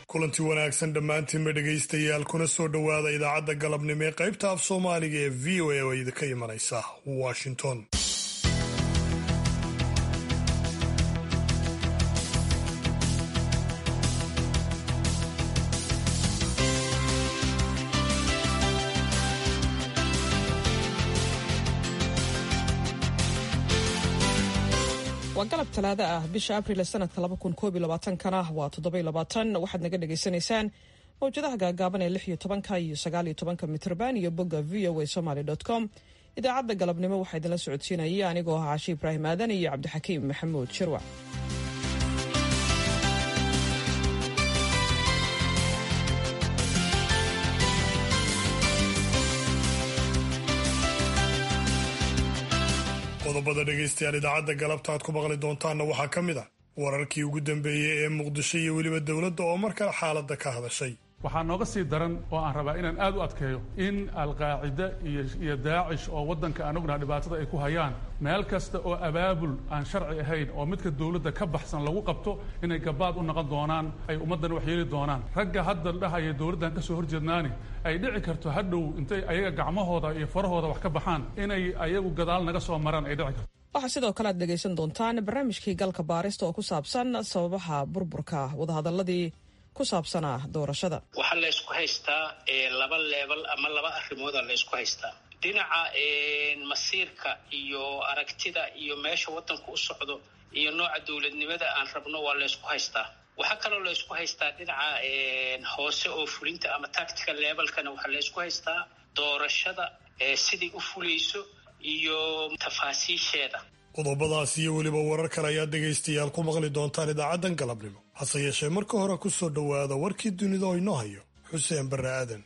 kulanti wanaagsan dhammaantiinba dhegaystayaal kuna soo dhowaada idaacadda galabnimo ee qaybta af soomaaliga ee v o a oo idinka imanaysa washington waa galab talaado ah bisha abril sanadka kana waa waxaad naga dhagaysanaysaan mawjadaha gaagaaban ee iyo tobanka iyo sagaaliyo tobanka mitrban iyo bogga v o a somaly com idaacadda galabnimo waxaa idinla socodsiinaya anigoo ah caashi ibraahim aadan iyo cabdixakiim maxamuud shirwac qodobada dhegaystayaal idaacadda galabta aad ku maqli doontaanna waxaa ka mid ah wararkii ugu dambeeyey ee muqdisho iyo weliba dowladda oo mar kale xaaladda ka hadashay waxaa nooga sii daran oo aan rabaa inaan aad u adkeeyo in alqaacida iyo daacish oo waddanka aan ognaha dhibaatada ay ku hayaan meel kasta oo abaabul aan sharci ahayn oo midka dowladda ka baxsan lagu qabto inay gabaad u noqon doonaan ay ummaddan wax yeeli doonaan ragga hadda dhahaya dowladdan ka soo horjeednaani ay dhici karto hadhow intay ayaga gacmahooda iyo farahooda wax ka baxaan inay ayagu gadaal naga soo maraan ay dhici karto waxaa sidoo kale aad dhegaysan doontaan barnaamijkii galka baarista oo ku saabsan sababaha burburka wadahadaladii ku saabsanaa doorashada waxaa laysku haystaa laba leebal ama laba arrimooda laysku haystaa dhinaca masiirka iyo aragtida iyo meesha waddanku u socdo iyo nooca dowladnimada aan rabno waa laysku haystaa waxaa kaloo laysku haystaa dhinaca hoose oo fulinta ama tactical lebalkana waxaa laysku haystaa doorashada siday u fulayso iyo tafaasiisheeda qodobadaas iyo weliba warar kale ayaad dhegaystayaal ku maqli doontaan idaacaddan galabnimo hase yeeshee marka hore ku soo dhowaada warkii dunida oo inoo hayo xuseen barre aadan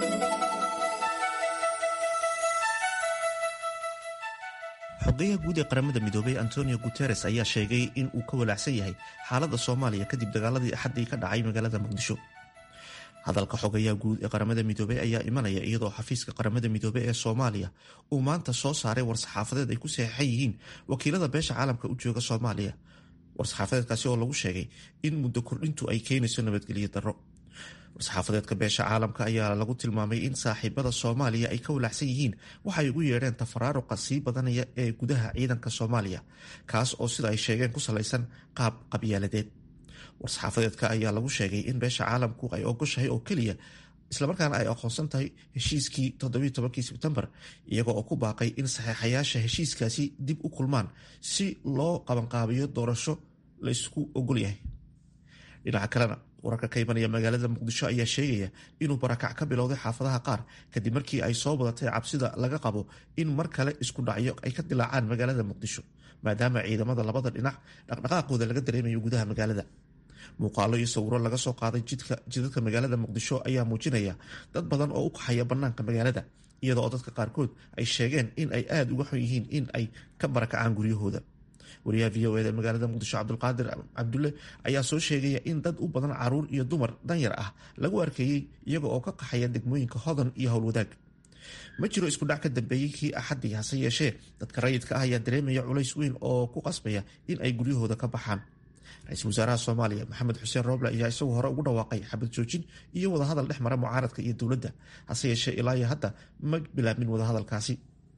xogeyaha guud ee qaramada midoobay antonio guteres ayaa sheegay in uu ka walaacsan yahay xaaladda soomaaliya kadib dagaaladii axaddii ka dhacay magaalada muqdisho hadalka xogayaha guud ee qaramada midoobey ayaa imanaya iyadoo xafiiska qaramada midoobey ee soomaaliya uu maanta soo saaray war-saxaafadeed ay ku saxeixan yihiin wakiilada beesha caalamka u jooga soomaaliya war-saxaafadeedkaasi oo lagu sheegay in muddo kordhintu ay keenayso nabadgelyo darro war-saxaafadeedka beesha caalamka ayaa lagu tilmaamay in saaxiibada soomaaliya ay ka walaacsan yihiin waxay ugu yeedheen tafaraaruqa sii badanaya ee gudaha ciidanka soomaaliya kaas oo sida ay sheegeen ku salaysan qaab qabyaaladeed war-saxaafadeedka ayaa lagu sheegay in beesha caalamku ay ogoshahay oo keliya islamarkaana ay aqoonsan tahay heshiiskii toddobiiy tobankii sebtembar iyaga oo ku baaqay in saxeexayaasha heshiiskaasi dib u kulmaan si loo qabanqaabiyo doorasho la ysku ogol yahay dhinaca kalena wararka ka imanaya magaalada muqdisho ayaa sheegaya inuu barakac ka bilowday xaafadaha qaar kadib markii ay soo badatay cabsida laga qabo in mar kale isku dhacyo ay ka dilaacaan magaalada muqdisho maadaama ciidamada labada dhinac dhaqdhaqaaqooda laga dareemayo gudaha magaalada muuqaalo iyo sawiro laga soo qaaday jidadka magaalada muqdisho ayaa muujinaya dad badan oo u kaxaya bannaanka magaalada iyada oo dadka qaarkood ay sheegeen in ay aada uga xun yihiin in ay ka barakacaan guryahooda wariyaha v o eda magaalada muqdisho cabdulqaadir cabdulle ayaa soo sheegaya in dad u badan caruur iyo dumar danyar ah lagu arkeeyey iyaga oo ka qaxaya degmooyinka hodan iyo howlwadaag ma jiro isku dhac ka dambeeyey kii axaddii hase yeeshee dadka rayidka ah ayaa dareemaya culays weyn oo ku qasbaya in ay guryahooda ka baxaan ra-iisul wasaaraha soomaaliya maxamed xuseen rooble ayaa isagu hore ugu dhawaaqay xabad joojin iyo wadahadal dhex mara mucaaradka iyo dowladda hase yeeshee ilaa iyo hadda ma bilaabmin wadahadalkaasi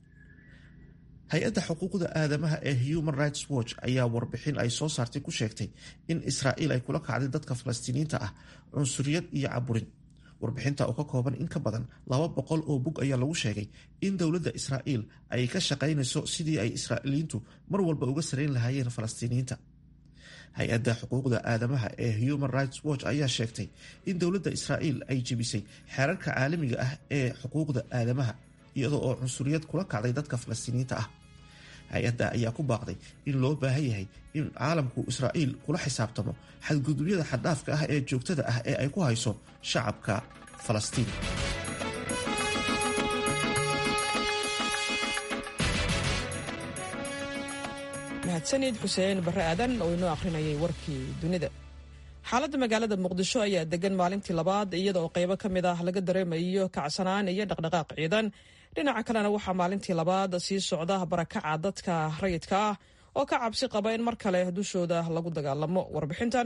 hay-adda xuquuqda aadamaha ee human rights watch ayaa warbixin ay soo saartay ku sheegtay in israa'iil ay kula kacday dadka falastiiniyiinta ah cunsuriyad iyo caburin warbixinta oo ka kooban in ka badan laba boqol oo bug ayaa lagu sheegay in dowladda israa'iil ay ka shaqaynayso sidii ay israa'iiliyiintu mar walba uga sarayn lahaayeen falastiiniyiinta hay-adda xuquuqda aadamaha ee human rights watch ayaa sheegtay in dowladda israa'iil ay jebisay xeerarka caalamiga ah ee xuquuqda aadamaha iyadoo oo cunsuriyad kula kacday dadka falastiiniyiinta ah hay-adda ayaa ku baaqday in loo baahan yahay in caalamku israa'iil kula xisaabtamo xadgudubyada xaddhaafka ah ee joogtada ah ee ay ku hayso shacabka falastiin mahadsanid xuseen barre aadan oo inoo akhrinayay warkii dunida xaaladda magaalada muqdisho ayaa degan maalintii labaad iyada oo qaybo ka mid ah laga dareemayo kacsanaan iyo dhaqdhaqaaq ciidan dhinaca kalena waxaa maalintii labaad sii socda barakaca dadka rayidka ah oo ka cabsi qaba in mar kale dushooda lagu dagaalamo warbixintan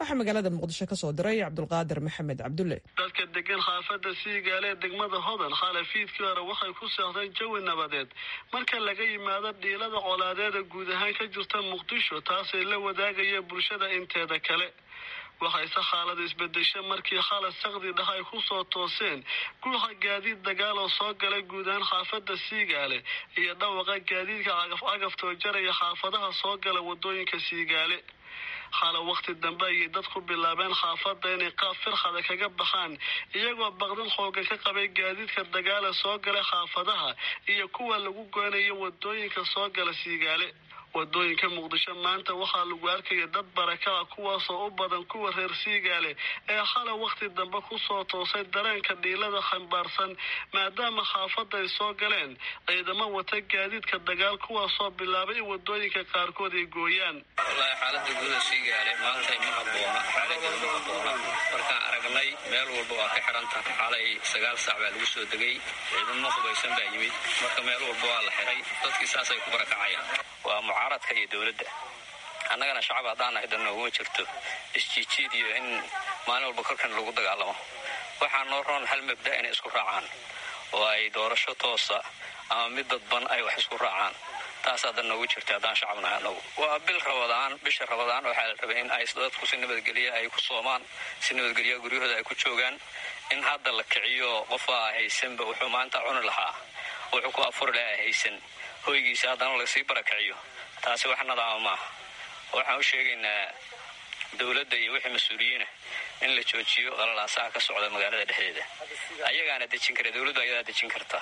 waxaa magaalada muqdisho ka soo diray cabdulqaadir maxamed cabdulle dadka degan xaafadda siigaale ee degmada hodan khalafiidkii hore waxay ku seexdeen jawi nabadeed marka laga yimaado dhiilada colaadeeda guud ahaan ka jirta muqdisho taasay la wadaagaya bulshada inteeda kale waxayse xaalada isbedesha markii khalad sakdi dhah ay ku soo tooseen guuxa gaadiid dagaal oo soo galay guud ahaan xaafadda siigaale iyo dhawaqa gaadiidka cagaf cagafto jaraya xaafadaha soo gala wadooyinka siigaale xala wakhti dambe ayay dadku bilaabeen xaafadda inay qaab firxada kaga baxaan iyagoo baqdin xoogan ka qabay gaadiidka dagaala soo gala xaafadaha iyo kuwa lagu goynayo wadooyinka soo gala siigaale wadooyinka muqdisho maanta waxaa lagu arkaya dad barakaca kuwaasoo u badan kuwa reer siigaale ee xala wakhti dambe kusoo toosay dareenka dhiilada xambaarsan maadaama xaafadda ay soo galeen ciidamo wata gaadiidka dagaal kuwaasoo bilaabay in wadooyinka qaarkood ay gooyaan wallaahi xaalada guuda siigaale maanta ma haboona xaaladeeda ma haboona markaan aragnay meel walba waa ka xiran tahay xalay sagaal saac baa lagu soo degay ciidamo hubaysan baa yimid marka meel walba waa la xiray dadkii saasay ku barakacayaan waa mucaaradka iyo dowladda annagana shacab haddaan nahay dan nooguma jirto isjiijiid iyo in maalin walba korkan lagu dagaalamo waxaa noo roon hal mabda inay isku raacaan oo ay doorasho toosa ama mid dadban ay wax isku raacaan taasaa dan noogu jirta haddaan shacab nahay annagu waa bil rabadaan bisha rabadaan waxaa la rabay in ay dadku si nabadgelya ay ku soomaan si nabadgelya guryahooda ay ku joogaan in hadda la kiciyo qofaa haysanba wuxuu maanta cuni lahaa wuxuu ku afuri lahaa haysan hoygiisa haddana lasii barakiciyo taasi wax nadaama maaha waxaan u sheegaynaa dowladda iyo wixii mas-uuliyiina in la joojiyo qalalaasaha ka socda magaalada dhexdeeda ayagaana dejin kara dowladdu ayadaa dejin karta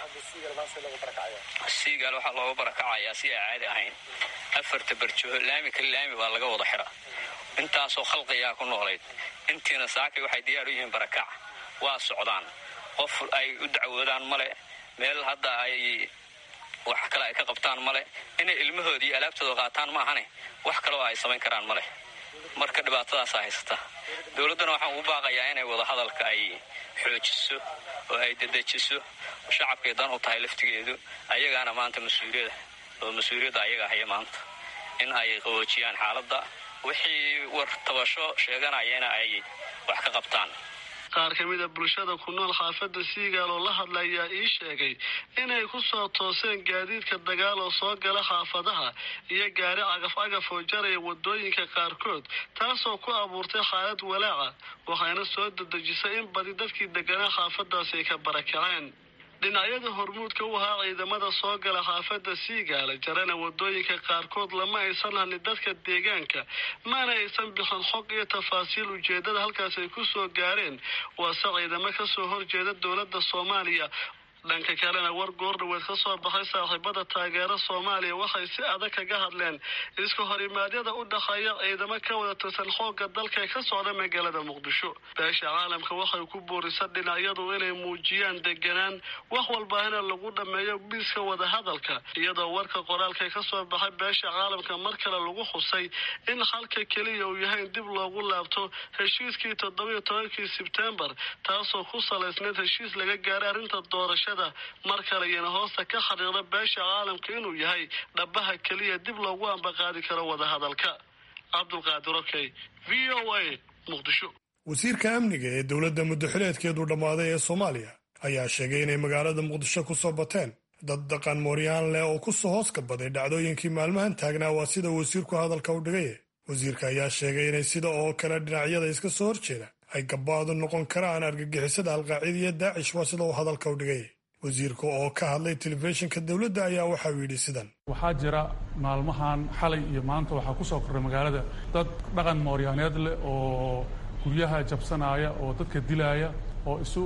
siigaal waxaa looga barakacayaa si aan caadi ahayn afarta barjoho laami kale laami baa laga wada xira intaasoo khalqiyaa ku noolayd intiina saakay waxay diyaar u yihiin barakac waa socdaan qof ay u dacwoodaan male meel hadda ay wax kale ay ka qabtaan male inay ilmahooda iyo alaabtooda qaataan maahane wax kaleo ay samayn karaan male marka dhibaatadaasaa haysata dowladdana waxaan ugu baaqayaa inay wada hadalka ay xoojiso oo ay dedejiso shacabkay dan u tahay laftigeedu ayagaana maanta mas-uuliyada oo mas-uuliyadda ayaga haya maanta in ay qaboojiyaan xaaladda wixii war tabasho sheeganayana ay wax ka qabtaan qaar ka mid a bulshada ku nool xaafadda siigaal oo la hadla ayaa ii sheegay inay ku soo tooseen gaadiidka dagaal oo soo gala xaafadaha iyo gaari cagaf cagaf oo jaraya wadooyinka qaarkood taasoo ku abuurtay xaalad walaaca waxayna soo dedejisay in badi dadkii deganaa xaafadaasi ay ka barakaceen dhinacyada hormuudka u ahaa ciidamada soo gala xaafadda siigaala jarana wadooyinka qaarkood lama aysan hadlin dadka deegaanka mana aysan bixin xog iyo tafaasiil ujeedada halkaas ay ku soo gaareen waase ciidamo kasoo horjeeda dowladda soomaaliya dhanka kalena war goordhaweed ka soo baxay saaxiibada taageera soomaaliya waxay si adag kaga hadleen iska horimaadyada u dhexeeya ciidamo ka wada tirsan xoogga dalka ka socda magaalada muqdisho beesha caalamka waxay ku boorisa dhinacyadu inay muujiyaan deganaan wax walbaahina lagu dhammeeyo biiska wadahadalka iyadoo warka qoraalka ka soo baxay beesha caalamka mar kale lagu xusay in xalka keliya uu yahay in dib loogu laabto heshiiskii toddobiyo tobankii sebtembar taasoo ku salaysnayd heshiis laga gaaray arrinta doorasha mar kale iyana hoosta ka xariiqda beesha caalamka inuu yahay dhabaha keliya dib loogu ambaqaadi karo wadahadalka cabdulqaadir okey v o a muqdisho wasiirka amniga ee dowladda muddoxileedkeedu dhammaaday ee soomaaliya ayaa sheegay inay magaalada muqdisho ku soo bateen dad dhaqan mooryaan leh oo ku soo hoos kabaday dhacdooyinkii maalmahan taagnaa waa sida wasiirku hadalka u dhigay wasiirka ayaa sheegay inay sida oo kale dhinacyada iska soo horjeeda ay gabaadu noqon karaan argagixisada alqaacida iyo daacish waa sida uu hadalka u dhigay wasiirka oo ka hadlay telefishinka dowladda ayaa waxa uu yidhi sidan waxaa jira maalmahan xalay iyo maanta waxaa ku soo korray magaalada dad dhaqan mooryaaneed leh oo guryaha jabsanaya oo dadka dilaaya oo isu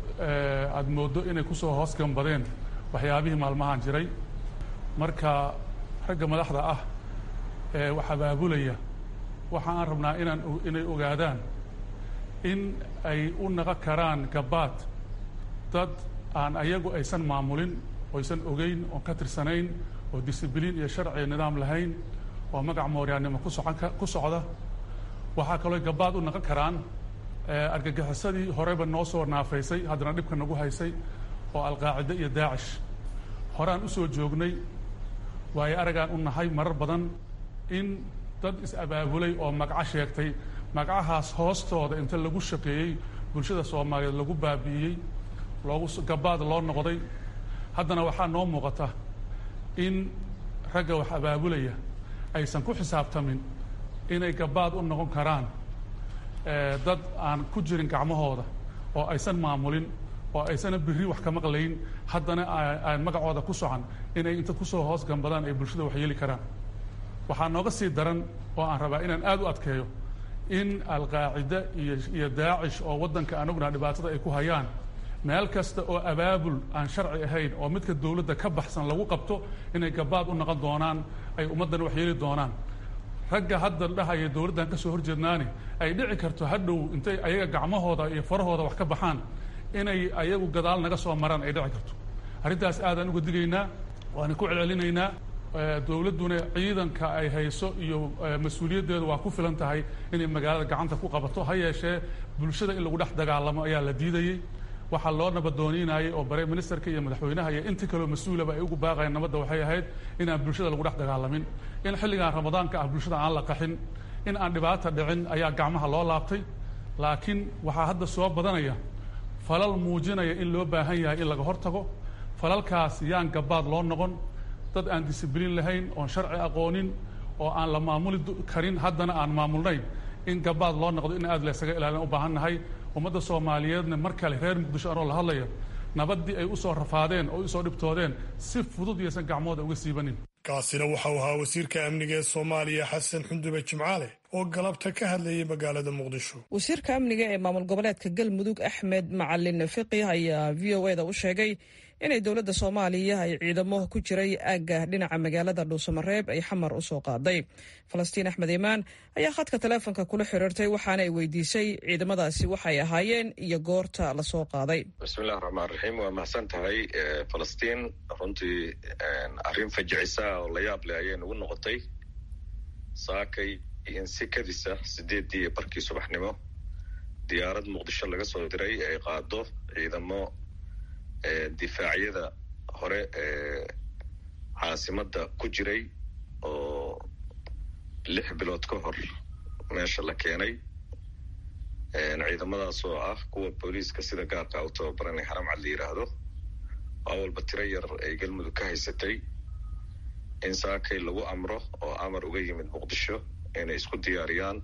aada mooddo inay ku soo hoos gambadeen waxyaabihii maalmahan jiray marka ragga madaxda ah ee wax abaabulaya waxa aan rabnaa inaan inay ogaadaan in ay u naqon karaan gabaad dad aan ayagu aysan maamulin oysan ogeyn oon ka tirsanayn oo disibliin iyo sharci iyo nidaam lahayn oo magac mooryaannimo ku socon ku socda waxaa kaloo gabaad u naqon karaan argagixisadii horeba noo soo naafaysay haddana dhibka nagu haysay oo alqaacide iyo daacish horaan u soo joognay waayo aragaan u nahay marar badan in dad is-abaabulay oo magaco sheegtay magacahaas hoostooda inta lagu shaqeeyey bulshada soomaaliyeed lagu baabi'iyey loogu gabaad loo noqday haddana waxaa noo muuqata in ragga wax abaabulaya aysan ku xisaabtamin inay gabaad u noqon karaan dad aan ku jirin gacmahooda oo aysan maamulin oo aysana biri wax ka maqlayn haddana aan magacooda ku socan inay inta kusoo hoos gambadaan ay bulshada wax yeeli karaan waxaa nooga sii daran oo aan rabaa inaan aad u adkeeyo in alqaacida iyo daacish oo waddanka aan ognaha dhibaatada ay ku hayaan meel kasta oo abaabul aan sharci ahayn oo midka dowladda ka baxsan lagu qabto inay gabaad u noqon doonaan ay ummaddan wax yeeli doonaan ragga hadda dhahaya dowladdan ka soo horjeednaani ay dhici karto hadhow intay ayaga gacmahooda iyo farahooda wax ka baxaan inay ayagu gadaal naga soo maraan ay dhici karto arrintaas aadaan uga digaynaa waana ku celcelinaynaa dowladduna ciidanka ay hayso iyo mas-uuliyaddeedu waa ku filan tahay inay magaalada gacanta ku qabato ha yeeshee bulshada in lagu dhex dagaalamo ayaa la diidayey waxaa loo nabadooniinayay oo bare ministerka iyo madaxweynaha iyo intii kaleo mas-uulaba ay ugu baaqayeen nabadda waxay ahayd inaan bulshada lagu dhex dagaalamin in xilligan ramadaanka ah bulshada aan la qaxin in aan dhibaata dhicin ayaa gacmaha loo laabtay laakiin waxaa hadda soo badanaya falal muujinaya in loo baahan yahay in laga hortago falalkaas yaan gabaad loo noqon dad aan disibliin lahayn oon sharci aqoonin oo aan la maamuli karin haddana aan maamulnayn in gabaad loo noqdo in aad laysaga ilaalin u baahan nahay ummadda soomaaliyeedna mar kale reer muqdisho anoo la hadlaya nabaddii ay u soo rafaadeen oo usoo dhibtoodeen si fudud iyaysan gacmooda uga siibanin kaasina waxau ahaa wasiirka amniga ee soomaaliya xasan xundube jimcaale oo galabta ka hadlayay magaalada muqdisho wasiirka amniga ee maamul goboleedka galmudug axmed macalin fiqi ayaa v o eda u sheegay inay dowladda soomaaliya ay ciidamo ku jiray aagga dhinaca magaalada dhuusamareeb ay xamar u soo qaaday falastiin axmed imaan ayaa khadka taleefonka kula xiriirtay waxaana ay weydiisay ciidamadaasi waxay ahaayeen iyo goorta lasoo qaaday bismillahi raxmaan raxiim waa mahadsan tahay falastiin runtii arrin fajicisa oo la yaab leh ayay nagu noqotay saakay in si kadisa sideeddii barkii subaxnimo diyaarad muqdisho laga soo diray ay qaado ciidamo difaacyada hore ee caasimadda ku jiray oo lix bilood ka hor meesha la keenay ciidamadaas oo ah kuwa booliiska sida gaarka u tababaranay haramcad la yidhaahdo waa walba tiro yar ay galmudug ka haysatay in saakay lagu amro oo amar uga yimid muqdisho inay isku diyaariyaan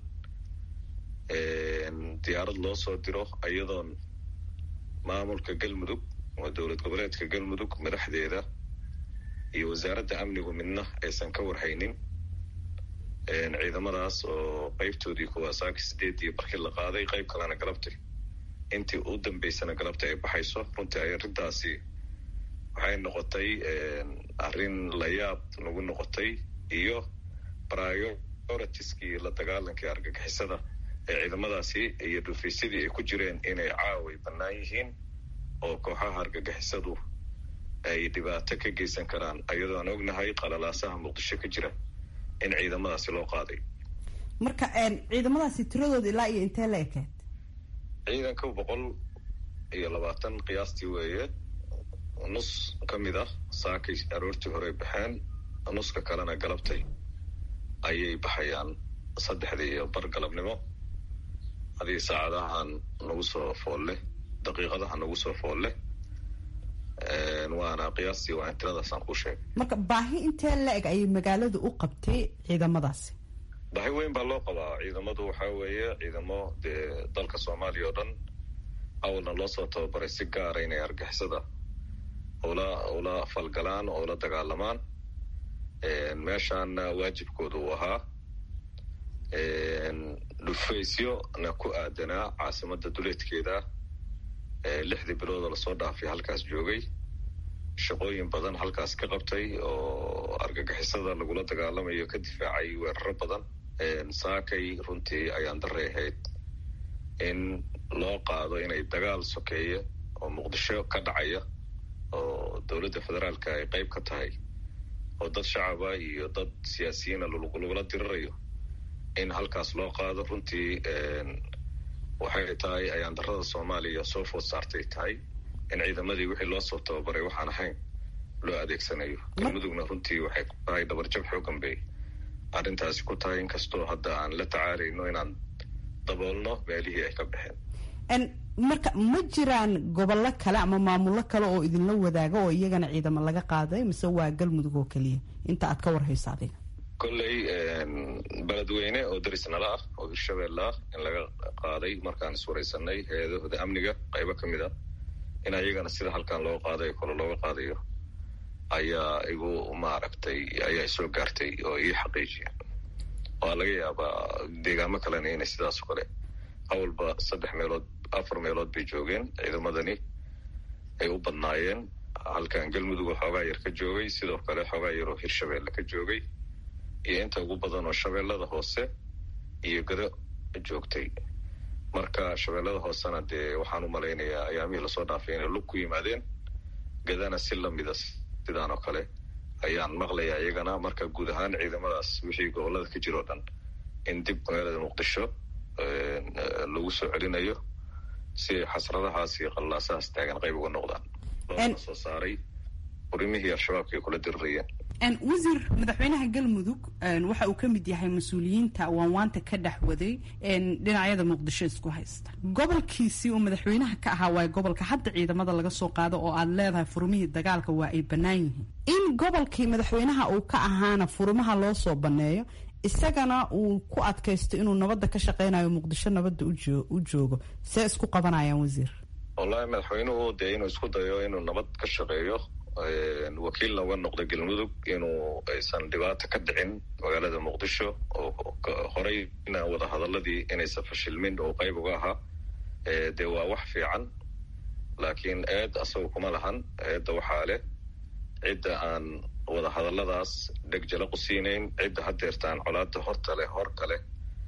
diyaarad loo soo diro iyadoon maamulka galmudug waa dowlad goboleedka galmudug madaxdeeda iyo wasaaradda amnigu midna aysan ka warhaynin ciidamadaas oo qeybtoodii kuwaa saaki sideedii barkii la qaaday qeyb kalena galabtay intii u dambeysana galabta ay baxayso runtii ay arrintaasi waxay noqotay arrin layaab nagu noqotay iyo prioritiskii la dagaalankii argagixisada ee ciidamadaasi iyo dhufaysadii ay ku jireen inay caaway bannaan yihiin oo kooxaha argagixisadu ay dhibaato ka geysan karaan ayadoo aan ognahay qalalaasaha muqdisho ka jira in ciidamadaasi loo qaaday marka ciidamadaasi tiradooda ilaa iyo intee la ekeed ciidanka boqol iyo labaatan qiyaastii weeye nus ka mid ah saakay aroortii horey baxeen nuska kalena galabtay ayay baxayaan saddexdii iyo bar galabnimo hadii saacadahan nagu soo foolle daqiiqadaha nagu soo foolle waana qiyaastii waa tiradaasaan kuu sheegay marka baahi intee la-eg ayay magaaladu u qabtay ciidamadaasi baahi weyn baa loo qabaa ciidamadu waxaa weeye ciidamo dee dalka soomaaliya oo dhan awalna loo soo tababaray si gaara inay argixisada ula ula falgalaan oo ula dagaalamaan meeshaana waajibkooda uu ahaa dhufaysyona ku aadanaa caasimada duleedkeeda lixdii biloodoo lasoo dhaafay halkaas joogay shaqooyin badan halkaas ka qabtay oo argagixisada lagula dagaalamayo ka difaacay weeraro badan saakay runtii ayaan daray ahayd in loo qaado inay dagaal sokeeye oo muqdisho ka dhacaya oo dowladda federaalka ay qayb ka tahay oo dad shacaba iyo dad siyaasiyiina lagula dirirayo in halkaas loo qaado runtii waxay tahay ayaan darada soomaaliya soo food saartay tahay in ciidamadii wixii loo soo tababaray waxaan ahayn loo adeegsanayo galmudugna runtii waxay ku tahay dhabarjab xoogan bay arrintaasi ku tahay inkastoo hadda aan la tacaalayno inaan daboolno meelihii ay ka baxeen marka ma jiraan gobollo kale ama maamullo kale oo idinla wadaaga oo iyagana ciidamo laga qaaday mise waa galmudug oo keliya inta aad ka warhayso adiga kolley beledweyne oo darisnala ah oo hirshabeelle ah in laga qaaday markaan iswaraysanay hay-adahooda amniga qaybo ka mid ah in ayagana sida halkan loo qaadayo kole looga qaadayo ayaa igu maaragtay ayaa soo gaartay oo ii xaqiijiya waa laga yaabaa deegaamo kalena inay sidaas o kale awalba saddex meelood afar meelood bay joogeen ciidamadani ay u badnaayeen halkan galmudug oo xoogaa yar ka joogay sidoo kale xoogaa yar oo hirshabeelle ka joogay iyo inta ugu badan oo shabeellada hoose iyo gado joogtay marka shabeellada hoosena dee waxaan u malaynayaa ayaamihii lasoo dhaafay inay lug ku yimaadeen gadana si lamida sidaan oo kale ayaan maqlayaa iyagana marka guud ahaan ciidamadaas wixii gobolada ka jiro o dhan in dib magaalada muqdisho lagu soo celinayo si xasradahaas iyo qallaasahaas taagan qayb uga noqdaan loona soo saaray urimihii al-shabaabka ay kula dirirayeen wasiir madaxweynaha galmudug waxa uu ka mid yahay mas-uuliyiinta waanwaanta ka dhex waday dhinacyada muqdisho isku haysta gobolkiisii uu madaxweynaha ka ahaa waay gobolka hadda ciidamada laga soo qaado oo aad leedahay furumihii dagaalka waa ay bannaan yihiin in gobolkii madaxweynaha uu ka ahaana furumaha loo soo banneeyo isagana uu ku adkaysto inuu nabadda ka shaqeynayo muqdisho nabadda u joogo see isku qabanayaan wasiir wallahi madaxweynuhu dee inuu isku dayo inuu nabad ka shaqeeyo wakiilna uga noqda galmudug inuu aysan dhibaato ka dhicin magaalada muqdisho oo horeyna wadahadaladii inaysan fashilmin oo qayb uga ahaa dee waa wax fiican laakiin eed asaga kuma lahan eedda waxaa leh cidda aan wadahadaladaas dhegjala qusiinayn cidda hadeertaan colaada horta leh horka leh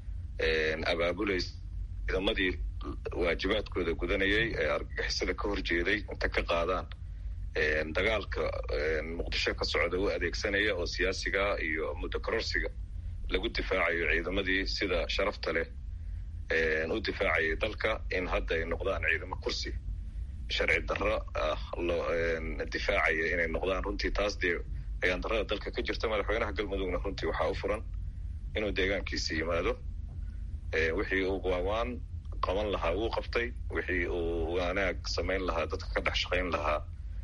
abaabulays ciidamadii waajibaadkooda gudanayay ee argagixisada ka horjeeday inta ka qaadaan dagaalka muqdisho ka socda u adeegsanaya oo siyaasiga iyo muddo kororsiga lagu difaacayo ciidamadii sida sharafta leh u difaacayay dalka in hadda ay noqdaan ciidamo kursi sharci darro ah loo difaacaya inay noqdaan runtii taas dee ayaan darrada dalka ka jirta madaxweynaha galmudugna runtii waxaa u furan inuu deegaankiisa yimaado wixii uu waawaan qaban lahaa wuu qabtay wixii uu wanaag samayn lahaa dadka ka dhex shaqayn lahaa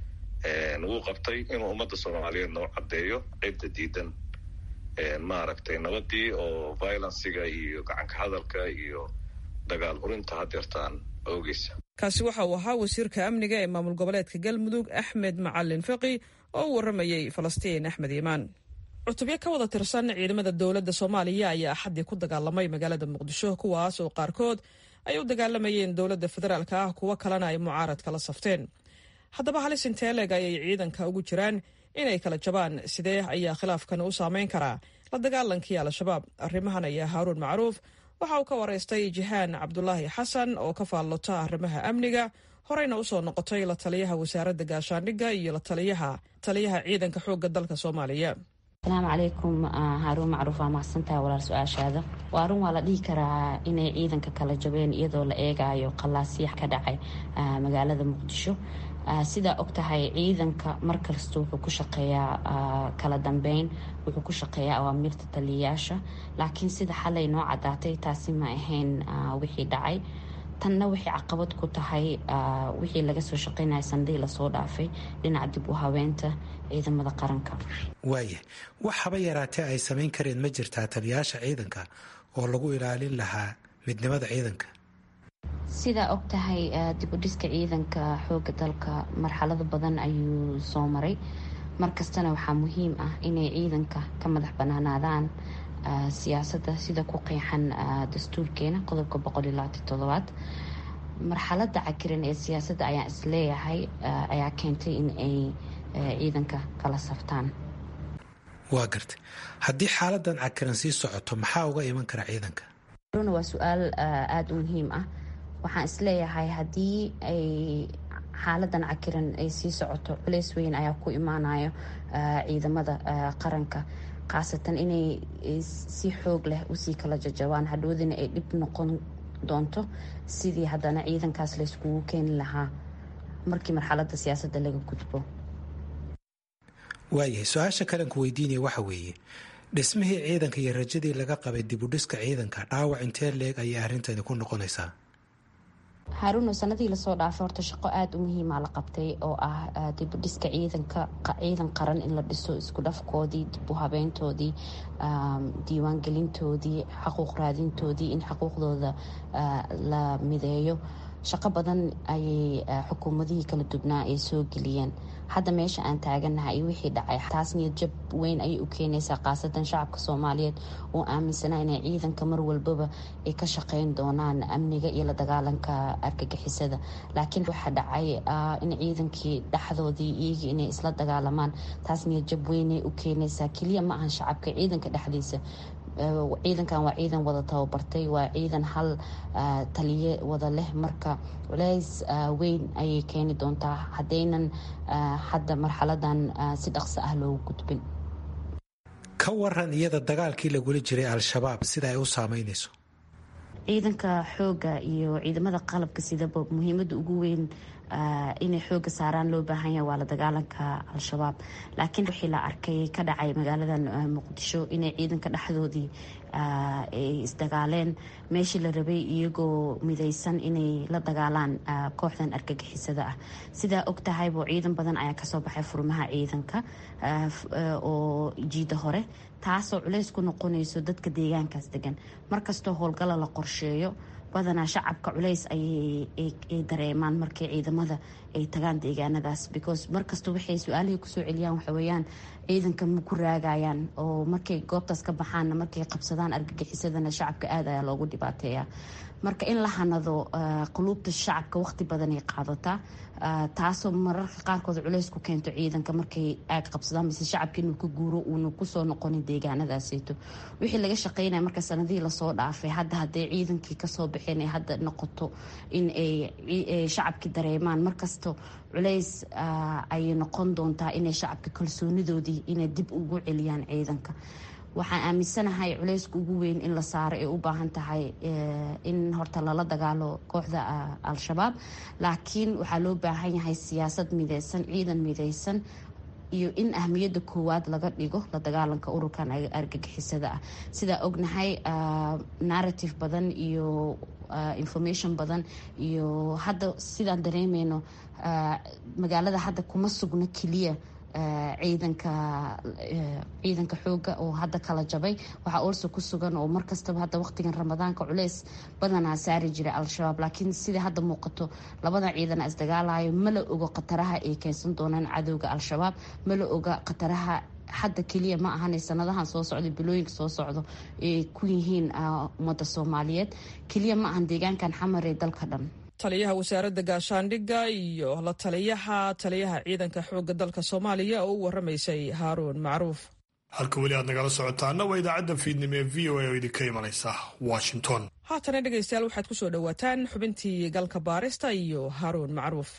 wuu qabtay inuu ummadda soomaaliyeed noo caddeeyo cidda diidan maaragtay nabadii oo violenciga iyo gacanka hadalka iyo dagaal hurinta hadeertaan oogeysa kaasi waxa uu ahaa wasiirka amniga ee maamul goboleedka galmudug axmed macalin faqi oo u waramayey falastiin axmed iimaan cutubyo ka wada tirsan ciidamada dowladda soomaaliya ayaa axaddii ku dagaalamay magaalada muqdisho kuwaas oo qaarkood ay u dagaalamayeen dowladda federaalka ah kuwo kalena ay mucaarad kala safteen haddaba halis inteeleg ayay ciidanka ugu jiraan inay kala jabaan sidee ayaa khilaafkan u saameyn karaa la dagaalankii al-shabaab arrimahan ayaa haaruun macruuf waxa uu ka waraystay jihaan cabdulaahi xasan oo ka faallota arrimaha amniga horeyna usoo noqotay la taliyaha wasaaradda gaashaandhigga iyo la taliyaha taliyaha ciidanka xoogga dalka soomaaliya asalaamu calaykum haaruun macruuf waa mahadsantaha walaal su-aashaada waa run waa la dhihi karaa inay ciidanka kala jabeen iyadoo la eegayo qalaasyax ka dhacay magaalada muqdisho sidaa og tahay ciidanka markasta wuxuu ku shaqeeyaa kala dambeyn wuxuu ku shaqeeyaa awaamiirta taliyayaasha laakiin sida xalay noo cadaatay taasi ma ahayn wixii dhacay tanna waxay caqabad ku tahay wixii laga soo shaqeynaya sanadihii lasoo dhaafay dhinaca dib u habeenta ciidamada qaranka waaya wax haba yaraatee ay samayn kareen ma jirtaa taliyayaasha ciidanka oo lagu ilaalin lahaa midnimada ciidanka sidaa og tahay dibudhiska ciidanka xooga dalka marxalado badan ayuu soo maray markastana waxaa muhiim ah inay ciidanka ka madax banaanaadaan siyaasadda sida ku qeexan dastuurkeena qodobka boqolilaatitodobaad marxalada cakiran ee siyaasadda ayaan isleeyahay ayaa keentay in ay ciidanka kala saftaan waa gartay haddii xaaladan cakiran sii socoto maxaa uga iman kara ciidanka runa waa su-aal aada u muhiim ah waxaan isleeyahay haddii ay xaaladan cakiran ay sii socoto culeys weyn ayaa ku imaanayo ciidamada qaranka khaasatan inay si xoog leh usii kala jajabaan hadhoodina ay dhib noqon doonto sidii haddana ciidankaas layskugu keeni lahaa markii marxalada siyaasadda laga gudbo waayahay su-aasha kalanku weydiinaya waxa weeye dhismihii ciidanka iyo rajadii laga qabay dibudhiska ciidanka dhaawac intee leeg ayay arrinteedi ku noqonaysaa haaruuno sanadii lasoo dhaafay horta shaqo aada u muhiima la qabtay oo ah dibudhiska ciidanka ciidan qaran in la dhiso isku dhafkoodii dib u habeyntoodii diiwaangelintoodii xaquuq raadintoodii in xuquuqdooda la mideeyo shaqo badan ayay xukuumadihii kala dubnaa ay soo geliyeen hadda meesha aan taaganahay iyo wixii dhacay taas niyad jab weyn ayay u keenaysaa khaasatan shacabka soomaaliyeed oo aaminsanaa inay ciidanka mar walbaba ay ka shaqeyn doonaan amniga iyo la dagaalanka argagixisada laakiin waxaa dhacay in ciidankii dhexdoodii iyagii inay isla dagaalamaan taas niyad jab weynay u keenaysaa keliya ma ahan shacabka ciidanka dhexdiisa ciidankan waa ciidan wada tababartay waa ciidan hal taliye wada leh marka culays weyn ayay keeni doontaa haddaynan hadda marxaladan si dhaqso ah loogu gudbin ka waran iyada dagaalkii lagula jiray al-shabaab sida ay u saameynayso ciidanka xooga iyo ciidamada qalabka sidaba muhiimada ugu weyn inay xooga saaraan loo baahan yahay waa la dagaalanka al-shabaab laakiin wixii la arkay ka dhacay magaaladan muqdisho inay ciidanka dhexdoodii ay isdagaaleen meeshii la rabay iyagoo midaysan inay la dagaalaan kooxdan argagixisada ah sidaa og tahaybo ciidan badan ayaa kasoo baxay furmaha ciidanka oo jiida hore taasoo culays ku noqonayso dadka deegaankaas degan markastoo howlgala la qorsheeyo badanaa shacabka culays ayay dareemaan markay ciidamada ay tagaan deegaanadaas because markasta waxay su-aalihii kusoo celiyaan waxaweyaan ciidanka ma ku raagayaan oo markay goobtaas ka baxaanna markay qabsadaan argagixisadana shacabka aad ayaa loogu dhibaateeya marka in la hanado quluubta shacabka waqti badanay qaadataa taasoo mararka qaarkood culays ku keento ciidanka markay aag qabsadaan mise shacabka inuu ka guuro uuna kusoo noqonin deegaanadaaseyto wixii laga shaqeynaya marka sanadihii lasoo dhaafay hadda hadday ciidankii kasoo baxeen ay hadda noqoto in ay shacabkii dareemaan markasta culays ayay noqon doontaa inay shacabka kalsoonidoodii inay dib ugu celiyaan ciidanka waxaan aaminsanahay culayska ugu weyn in la saaro ay u baahan tahay in horta lala dagaalo kooxda al-shabaab laakiin waxaa loo baahan yahay siyaasad mideysan ciidan mideysan iyo in ahmiyadda koowaad laga dhigo la dagaalanka ururkan argagixisada ah sidaa ognahay narrative badan iyo information badan iyo hadda sidaan dareemeyno magaalada hadda kuma sugno keliya ciidanka ciidanka xooga oo hadda kala jabay waxaa oolso ku sugan oo markastaba hadda waqtigan ramadaanka culeys badanaa saari jira al-shabaab laakiin sida hadda muuqato labada ciidan isdagaalayo ma la ogo khataraha ay keensan doonaan cadowga al-shabaab ma la oga khataraha hadda keliya ma ahan sanadahan soo socda bilooyinka soo socdo ay ku yihiin ummadda soomaaliyeed keliya ma ahan deegaankan xamar ee dalka dhan taliyaha wasaaradda gaashaandhigga iyo la taliyaha taliyaha ciidanka xoogga dalka soomaaliya oo u waramaysay haaruun macruuf halka weli aad nagala socotaana waa idaacadda fiidnimo ee v o a oo idinka imanaysa washington haatana dhegaystayaal waxaad ku soo dhowaataan xubintii galka baarista iyo haaruun macruuf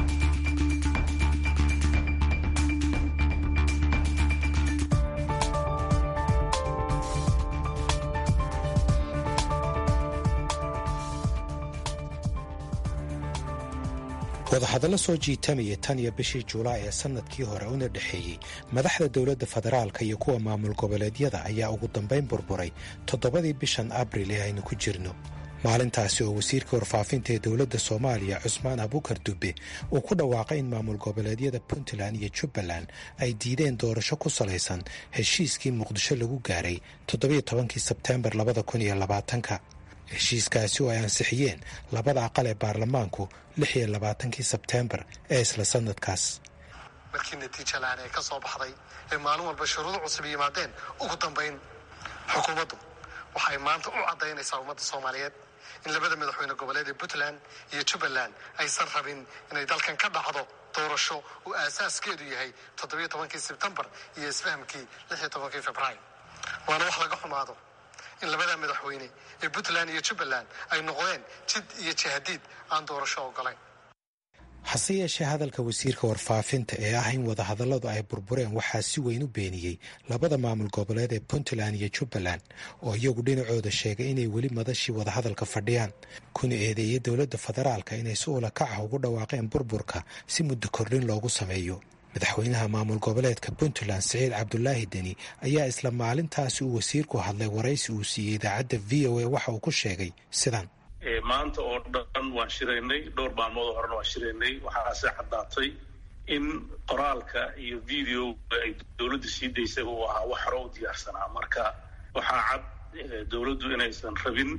wadahadallo soo jiitamaya tan iyo bishii julaay ee sannadkii hore una dhexeeyey madaxda dowladda federaalka iyo kuwa maamul goboleedyada ayaa ugu dambayn burburay toddobadii bishan abril ee aynu ku jirno maalintaasi oo wasiirka warfaafinta ee dowladda soomaaliya cusmaan abukar dube uu ku dhawaaqay in maamul goboleedyada puntland iyo jubbaland ay diideen doorasho ku salaysan heshiiskii muqdisho lagu gaaray toddobiyo tobankii sebteembar labada kun iyo labaatanka heshiiskaasi oo ay ansixiyeen labada aqal ee baarlamaanku lix iyo labaatankii sebteembar ee isla sanadkaas markii natiija la-aan ee ka soo baxday ee maalin walba shuruudo cusub yimaadeen ugu dambayn xukuumaddu waxay maanta u caddaynaysaa ummadda soomaaliyeed in labada madaxweyne goboleed ee puntland iyo jubbaland aysan rabin inay dalkan ka dhacdo doorasho uu aasaaskeedu yahay toddobiyo tobankii sebtembar iyo isfahamkii lix iyo tobankii februaayo waana wax laga xumaado in labada madaxweyne ee puntland iyo jubbaland ay noqdeen jid iyo jahadiid aan doorasho ogolayn hase yeeshee hadalka wasiirka warfaafinta ee ah in wadahadalladu ay burbureen waxaa si weyn u beeniyey labada maamul goboleed ee puntland iyo jubbaland oo iyagu dhinacooda sheegay inay weli madashii wadahadalka fadhiyaan kuna eedeeyey dowladda federaalka inay si ula kaca ugu dhawaaqeen burburka si muddo kordhin loogu sameeyo madaxweynaha maamul goboleedka puntland siciid cabdulaahi deni ayaa isla maalintaasi uu wasiirku hadlay waraysi uu siiyey idaacadda v o a waxa uu ku sheegay sidan maanta oo dhan waan shiraynay dhowr maalmoodoo horena waan shiraynay waxaase caddaatay in qoraalka iyo video ay dowladda sii daysay uu ahaa wax hore u diyaarsanaa marka waxaa cad dowladdu inaysan rabin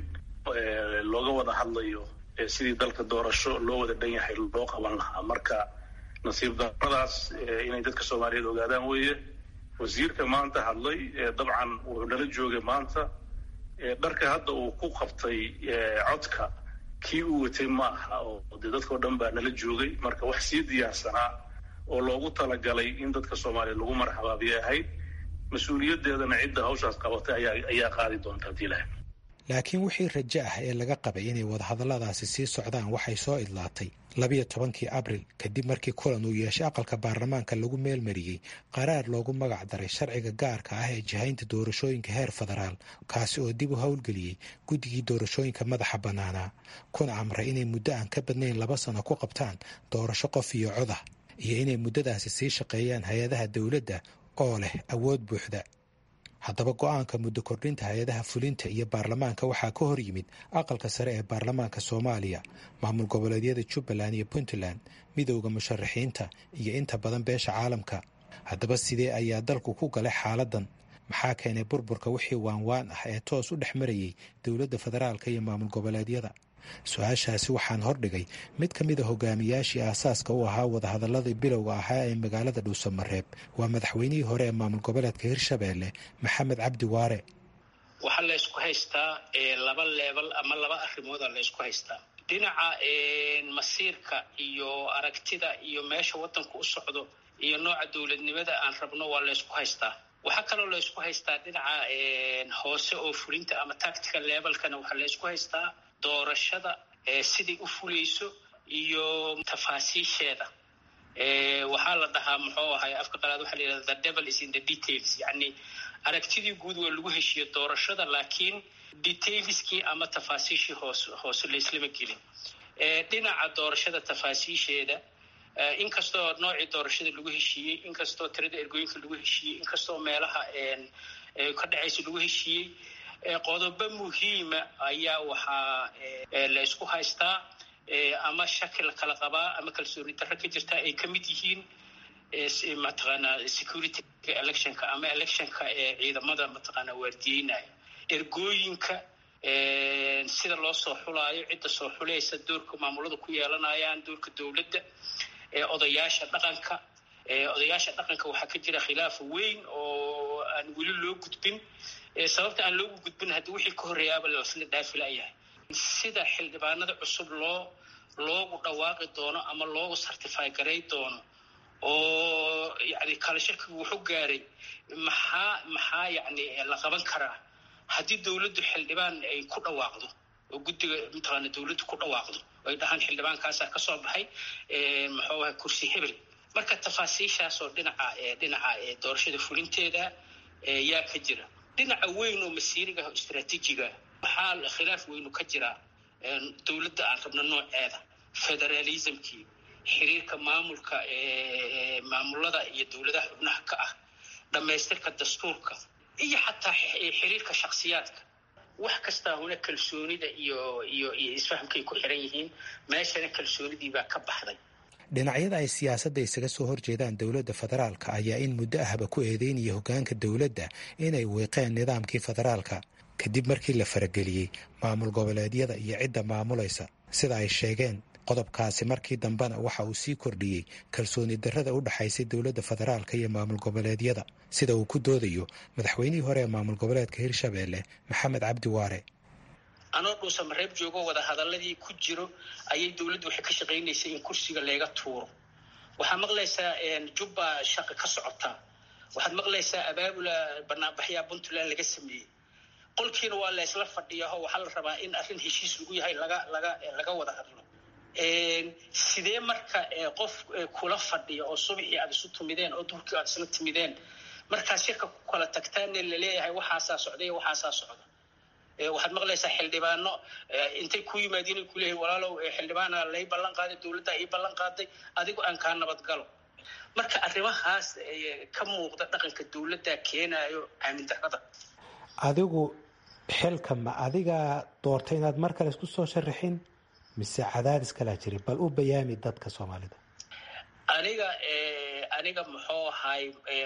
looga wada hadlayo sidii dalka doorasho loo wada dhan yahay loo qaban lahaa marka nasiib daradaas inay dadka soomaaliyeed ogaadaan weeye wasiirka maanta hadlay dabcan wuxuu nala joogay maanta dharka hadda uu ku qabtay codka kii uu watay ma aha oo dee dadkao dhan baa nala joogay marka wax sii diyaarsanaa oo loogu talagalay in dadka soomaaliyeed lagu marxabaabiyay ahayd mas-uuliyaddeedana cidda hawshaas qabatay ayaa ayaa qaadi doonta hadii ilahay laakiin wixii rajo ah ee laga qabay inay wadahadalladaasi sii socdaan waxay soo idlaatay labiyo tobankii abril kadib markii kulan uu yeeshay aqalka baarlamaanka lagu meelmariyey qaraar loogu magac daray sharciga gaarka ah ee jihaynta doorashooyinka heer federaal kaasi oo dib u howlgeliyey guddigii doorashooyinka madaxa bannaanaa kuna amray inay muddo aan ka badnayn laba sano ku qabtaan doorasho qof iyo cod ah iyo inay muddadaasi sii shaqeeyaan hay-adaha dowladda oo leh awood buuxda haddaba go-aanka muddo kordhinta hay-adaha fulinta iyo baarlamaanka waxaa ka hor yimid aqalka sare ee baarlamaanka soomaaliya maamul goboleedyada jubbaland iyo puntland midowda musharaxiinta iyo inta badan beesha caalamka haddaba sidee ayaa dalku ku galay xaaladan maxaa keenay burburka wixii waanwaan ah ee toos u dhex marayey dowladda federaalka iyo maamul goboleedyada su-aashaasi waxaan hordhigay mid ka mida hogaamiyaashii aasaaska u ahaa wadahadaladii bilowga ahaa ee magaalada dhuusamareeb waa madaxweynihii hore ee maamul goboleedka hirshabeelle maxamed cabdi waare waxaa la ysku haystaa laba leebal ama laba arrimooda la ysku haystaa dhinaca masiirka iyo aragtida iyo meesha waddanku u socdo iyo nooca dowladnimada aan rabno waa la ysku haystaa waxaa kaloo la ysku haystaa dhinaca hoose oo fulinta ama tactical levelkana waxaa la ysku haystaa doorashada siday u fulayso iyo tafaasiisheeda waxaa la dhahaa muxuu ahay afka qalaad waxaa la yidhahda the devil is in the details yacni aragtidii guud waa lagu heshiiyo doorashada laakiin detailskii ama tafaasiishii hoos hoose laislama gelin dhinaca doorashada tafaasiisheeda inkastoo noocii doorashada lagu heshiiyey inkastoo tirada ergooyinka lagu heshiiyey inkastoo meelaha ka dhacaysa lagu heshiiyey qodobo muhiima ayaa waxaa la ysku haystaa ama shaki la kala qabaa ama kalsooni darro ka jirta ay ka mid yihiin mataqaanaa security electionka ama electionka ee ciidamada mataqaanaa waardiyeynaya ergooyinka sida loo soo xulaayo cidda soo xulaysa doorka maamulada ku yeelanayaan doorka dowladda odayaasha dhaqanka odayaasha dhaqanka waxaa ka jira khilaaf weyn oo aan weli loo gudbin sababta aan loogu gudbin haddii wixii ka horreeyaaba lasla dhaafi layahay sida xildhibaanada cusub loo loogu dhawaaqi doono ama loogu certify garay doono oo yani kala shakigu wuxuu gaaray maxaa maxaa yani la qaban karaa haddii dowladdu xildhibaan ay ku dhawaaqdo oo guddiga mataqaana dowladdu ku dhawaaqdo ay dhahaan xildhibaankaasaa ka soo baxay muxuu ahay kursi hebel marka tafaasiishaasoo dhinaca dhinaca doorashada fulinteeda yaa ka jira dhinaca weyn oo masiiriga o istraatiijiga waxaa khilaaf weynu ka jiraa dowladda aan rabno nooceeda federalismkii xiriirka maamulka maamulada iyo dowladaha xubnaha ka ah dhammaystirka dastuurka iyo xataa xiriirka shaksiyaadka wax kastaa huna kalsoonida iyo iyo iyo isfahamkay ku xiran yihiin meeshana kalsoonidiibaa ka baxday dhinacyada ay siyaasadda isaga soo horjeedaan dowladda federaalka ayaa in muddo ahba ku eedeynaya hoggaanka dowladda inay wiiqeen nidaamkii federaalka kadib markii la farageliyey maamul goboleedyada iyo cidda maamulaysa sida ay sheegeen qodobkaasi markii dambena waxa uu sii kordhiyey kalsooni darrada u dhexaysay dowladda federaalka iyo maamul goboleedyada sida uu ku doodayo madaxweynihii hore ee maamul goboleedka hirshabeelle maxamed cabdi waare anoo dhuusamareeb joogo wada hadaladii ku jiro ayay dowladdu waxay ka shaqaynaysay in kursiga leega tuuro waxaad maqlaysaa jubba shaqa ka socotaa waxaad maqlaysaa abaabula banaanbaxyaa puntland laga sameeyey qolkiina waa la ysla fadhiyaho waxaa la rabaa in arrin heshiis lagu yahay laga laga laga wada hadlo sidee marka qof kula fadhiya oo subaxii aad isu timideen oo duhurkii aad isla timideen markaa shirka ku kala tagtaanne laleeyahay waxaasaa socda iyo waxaasaa socda waxaad maqlaysaa xildhibaano intay ku yimaadiin kuleeyahay walaalow xildhibaana lay ballan qaaday dowladda ii ballan qaaday adigu aan kaa nabadgalo marka arrimahaas ka muuqda dhaqanka dowladda keenayo aamin darrada adigu xilka ma adigaa doortay inaad mar kale isku soo sharaxin mise cadaadis kalaa jiri bal u bayaami dadka soomaalida aniga aniga muxuu ahay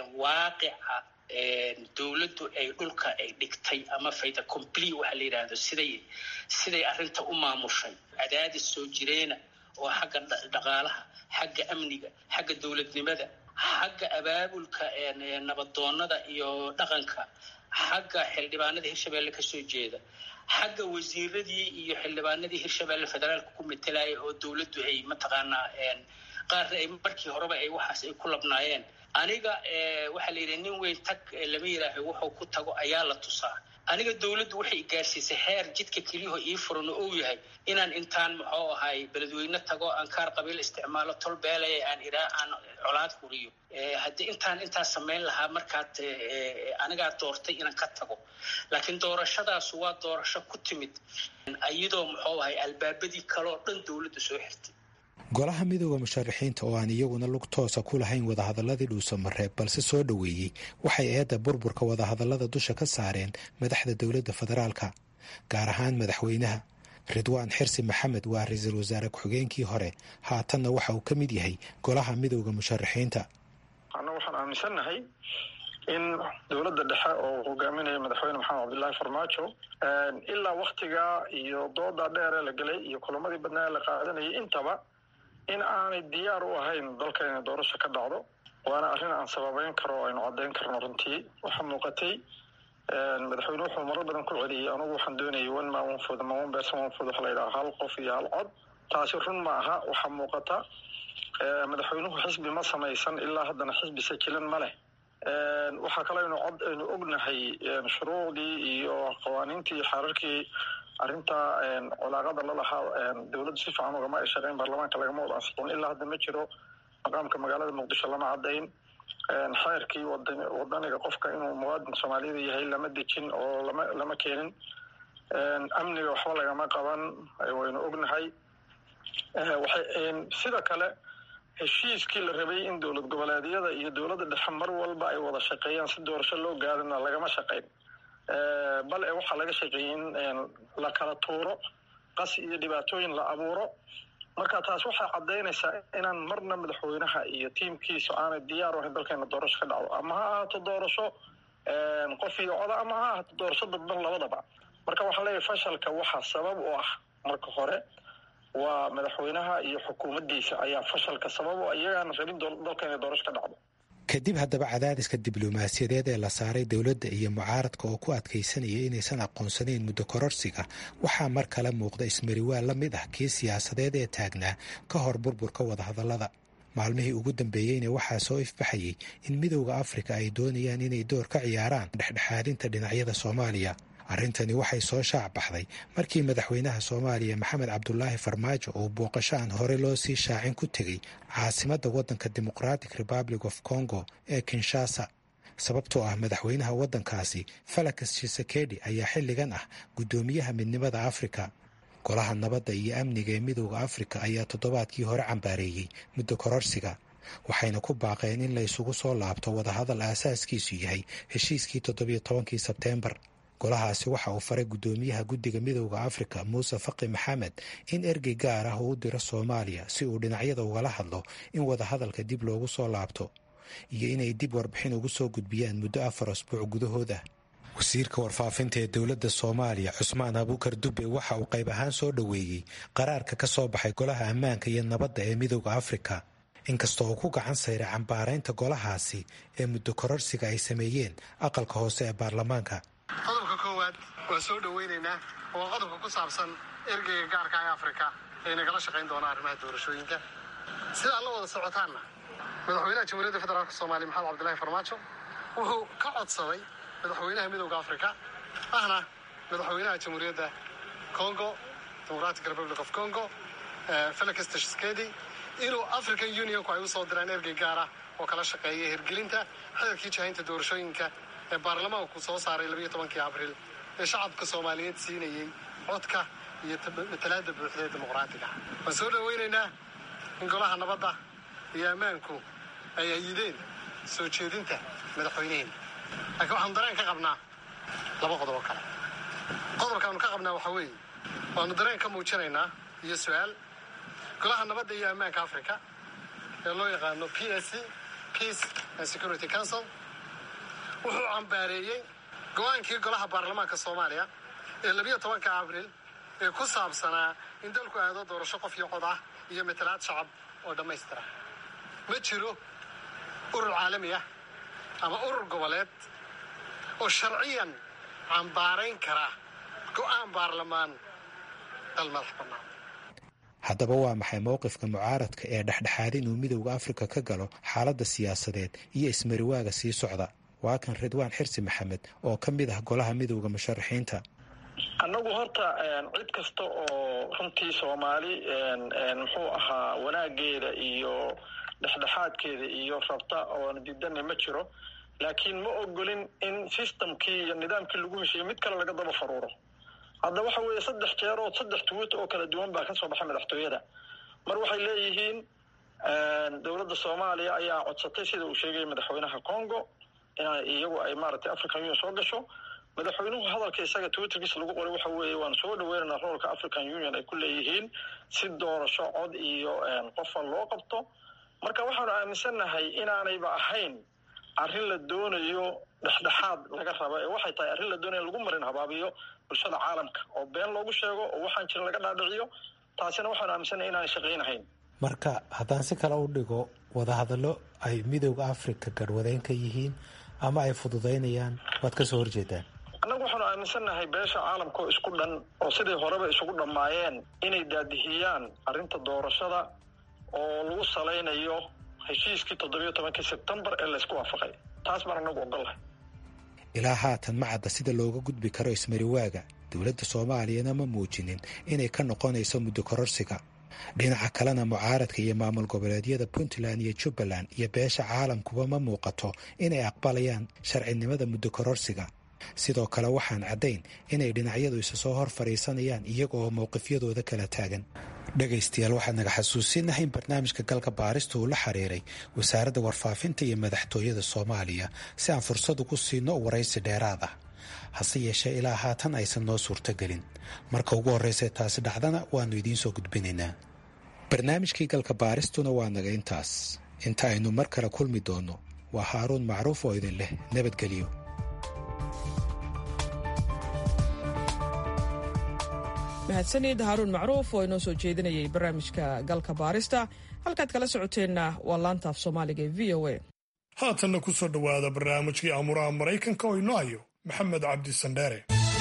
waaqica dowladdu ay dhulka ay dhigtay ama fayda compli waxa la yidhaahdo siday siday arrinta u maamushay cadaadis soo jireena oo xagga dhaqaalaha xagga amniga xagga dowladnimada xagga abaabulka nabadoonnada iyo dhaqanka xagga xildhibaanada hirshabelle kasoo jeeda xagga wasiiradii iyo xildhibaanadii hirshabelle federaalka ku metelaya oo dowladdu ay mataqaanaa qaarna ay markii horeba ay waxaas ay ku labnaayeen aniga waxaa la yidhi nin weyn tag lama yidhaaho wuxuu ku tago ayaa la tusaa aniga dowladdu waxay gaarsiisay heer jidka keliyaho ii furan oo uu yahay inaan intaan muxuu ahay beledweyne tago aan kaar qabiil isticmaalo tol beelaya aan iraa aan colaad huriyo haddii intaan intaan samayn lahaa markaad anigaa doortay inaan ka tago laakiin doorashadaasu waa doorasho ku timid iyadoo muxuu ahay albaabadii kaleoo dhan dowladda soo xirtay golaha midooda musharaxiinta oo aan iyaguna lug toosa ku lahayn wadahadaladii dhuusamareeb balse soo dhoweeyey waxay eedda burburka wadahadalada dusha ka saareen madaxda dowladda federaalka gaar ahaan madaxweynaha ridwaan xirsi maxamed waa ra-iisul wasaare ku-xigeenkii hore haatanna waxa uu ka mid yahay golaha midooda musharaxiinta annaga waxaan aaminsannahay in dowladda dhexe oo hogaaminaya madaxweyne maxamed cabdilaahi farmaajo ilaa waktigaa iyo dooda dheeree la gelay iyo kulamadii badnaa la qaadanayay intaba in aanay diyaar u ahayn dalka inay doorasho ka dhacdo waana arrin aan sababeyn karo o aynu caddayn karno runtii waxaa muuqatay madaxweyne wuxuu marar badan ku celiyey anugu waxaan doonayay one man one food ama one person one food waxa la yidhaha hal qof iyo hal cod taasi run ma aha waxaa muuqata madaxweynuhu xisbi ma samaysan ilaa haddana xisbi sajilan ma leh waxaa kale aynu cod aynu ognahay shuruucdii iyo qawaaniintii iyo xeerarkii arrinta colaaqada lalahaa dowladdu si fiican ugama ay shaqeyn baarlamaanka lagama wada ansixin ilaa hadda ma jiro maqaamka magaalada muqdisho lama caddayn xeerkii wadaniga qofka inuu muwaadin soomaaliyada yahay lama dejin oo lama lama keenin amniga waxba lagama qaban waynu ognahay waxay sida kale heshiiskii la rabay in dowlad goboleedyada iyo dowladda dhexe mar walba ay wada shaqeeyaan si doorasho loo gaadana lagama shaqeyn bal e waxaa laga shaqeeyey in la kala tuuro qas iyo dhibaatooyin la abuuro marka taas waxay caddaynaysaa inaan marna madaxweynaha iyo tiimkiisu aanay diyaar u ahayn dalkeena doorasho ka dhacdo ama ha ahaato doorasho qof iyo coda ama ha ahaato doorasho dadban labadaba marka waxaa leeyahay fashalka waxaa sabab u ah marka hore waa madaxweynaha iyo xukuumaddiisa ayaa fashalka sabab u iyagaana rabin dalka inay doorasho ka dhacdo kadib haddaba cadaadiska diblomaasiyadeed ee la saaray dowladda iyo mucaaradka oo ku adkaysanaya inaysan aqoonsanayn muddo kororsiga waxaa mar kale muuqda ismariwaa la mid ah kii siyaasadeed ee taagnaa ka hor burburka wadahadallada maalmihii ugu dambeeyeyna waxaa soo ifbaxayay in midowda afrika ay doonayaan inay door ka ciyaaraan dhexdhexaadinta dhinacyada soomaaliya arrintani waxay soo shaac baxday markii madaxweynaha soomaaliya maxamed cabdulaahi farmaajo uu booqasho aan hore loo sii shaacin ku tegey caasimadda waddanka democratic republic of congo ee kinshasa sababtoo ah madaxweynaha waddankaasi falakas shisekedi ayaa xilligan ah guddoomiyaha midnimada afrika golaha nabadda iyo amniga ee midowda afrika ayaa toddobaadkii hore cambaareeyey muddo kororsiga waxayna ku baaqeen in la isugu soo laabto wadahadal aasaaskiisu yahay heshiiskii toddobiyo tobankii sebteembar golahaasi waxa uu faray guddoomiyaha guddiga midowda afrika muuse faqi maxamed in ergey gaar ah uu u diro soomaaliya si uu dhinacyada ugala hadlo in wadahadalka dib loogu soo laabto iyo inay dib warbixin ugu soo gudbiyaan muddo afar asbuuc gudahood ah wasiirka warfaafinta ee dowladda soomaaliya cusmaan abuukar dube waxa uu qayb ahaan soo dhoweeyey qaraarka ka soo baxay golaha ammaanka iyo nabadda ee midowda afrika inkastoo uu ku gacan sayray cambaaraynta golahaasi ee muddo kororsiga ay sameeyeen aqalka hoose ee baarlamaanka qodobka koowaad waan soo dhoweynaynaa oo qodobka ku saabsan ergeyga gaarka ee afrika ee nagala shaqayn doona arrimaha doorashooyinka sidaa la wada socotaanna madaxweynaha jamhuuriyadda federaalk soomaaliya maxamed cabdilaahi farmaajo wuxuu ka codsaday madaxweynaha midowda afrika ahna madaxweynaha jamhuuriyadda congo democratic republic of congo felix tshisekedi inuu african unionku ay u soo diraan ergey gaar ah oo kala shaqeeya hirgelinta xeerkii jahaynta doorashooyinka ee baarlamaanku soo saaray labayo tobankii abriil ee shacabka soomaaliyeed siinayey codka iyo matalaada buuxda ee dimuqraatiga waan soo dhoweynaynaa in golaha nabadda iyo ammaanku ay ayideen soo jeedinta madaxweyneheena laakiin waxaanu dareen ka qabnaa laba qodob oo kale qodobkaanu ka qabnaa waxaa weeye waanu dareen ka muujinaynaa iyo su-aal golaha nabadda iyo ammaanka africa ee loo yaqaano p s c peace and security council wuxuu cambaareeyey go-aankii golaha baarlamaanka soomaaliya ee labiyo tobanka abril ee ku saabsanaa in dalku aado doorasho qof iyo cod ah iyo matalaad shacab oo dhammaystira ma jiro urur caalami ah ama urur goboleed oo sharciyan cambaarayn kara go-aan baarlamaan dal madax bannaan haddaba waa maxay mowqifka mucaaradka ee dhexdhexaad inuu midowda afrika ka galo xaaladda siyaasadeed iyo ismariwaaga sii socda waa kan ridwaan xirsi maxamed oo ka mid ah golaha midowda musharaxiinta annagu horta cid kasta oo runtii soomaali muxuu ahaa wanaageeda iyo dhexdhexaadkeeda iyo rabta oona diidana ma jiro laakiin ma ogolin in systemkii iyo nidaamkii lagu heshiiyey mid kale laga daba faruuro hadda waxa weeye saddex jeerood saddex tuwit oo kala duwan baa kasoo baxay madaxtooyada mar waxay leeyihiin dowladda soomaaliya ayaa codsatay sida uu sheegaya madaxweynaha congo in iyagu ay maaragtay african union soo gasho madaxweynuhu hadalka isaga twitterkiisa lagu qoray waxa weeye waan soo dhaweynanaa roolka african union ay ku leeyihiin si doorasho cod iyo qofa loo qabto marka waxaanu aaminsannahay inaanayba ahayn arrin la doonayo dhexdhexaad laga raba ee waxay tahay arrin la doonayo in lagu marin habaabiyo bulshada caalamka oo been loogu sheego oo waxaan jirin laga dhaadhiciyo taasina waxaanu aaminsannahay inaanay shaqaynahayn marka haddaan si kale u dhigo wadahadallo ay midowda africa garwadeyn ka yihiin ama ay fududaynayaan waad ka soo horjeedaan annagu waxaanu aaminsannahay beesha caalamka oo isku dhan oo sidii horeba isugu dhammaayeen inay daadihiyaan arrinta doorashada oo lagu salaynayo heshiiskii toddobiyo tobankii sebtembar ee laysku waafaqay taas baan annagu ogollahay ilaa haatan ma cadda sida looga gudbi karo ismariwaaga dowladda soomaaliyana ma muujinin inay ka noqonayso muddo kororsiga dhinaca kalena mucaaradka iyo maamul goboleedyada puntland iyo jubbaland iyo beesha caalamkuba ma muuqato inay aqbalayaan sharcinimada muddo kororsiga sidoo kale waxaan caddayn inay dhinacyadu isa soo hor fadhiisanayaan iyaga oo mowqifyadooda kala taagan dhegaystayaal waxaad naga xasuusinahay in barnaamijka galka baarista uu la xiriiray wasaaradda warfaafinta iyo madaxtooyada soomaaliya si aan fursad ugu siino waraysi dheeraad ah hase yeeshee ilaa haatan aysan noo suurtogelin marka ugu horraysa taasi dhacdana waannu idiin soo gudbinaynaa barnaamijkii galka baaristuna waa naga intaas inta aynu mar kale kulmi doonno waa haaruun macruuf oo idin leh nabadgelyo mahadsanid haaruun macruuf oo inoo soo jeedinayay barnaamijka galka baarista halkaad kala socoteenna waa laanta af soomaaliga ee v o a haatanna ku soo dhowaada barnaamijkii amuraha maraykanka oo inoo hayo maxamed cabdi sandheere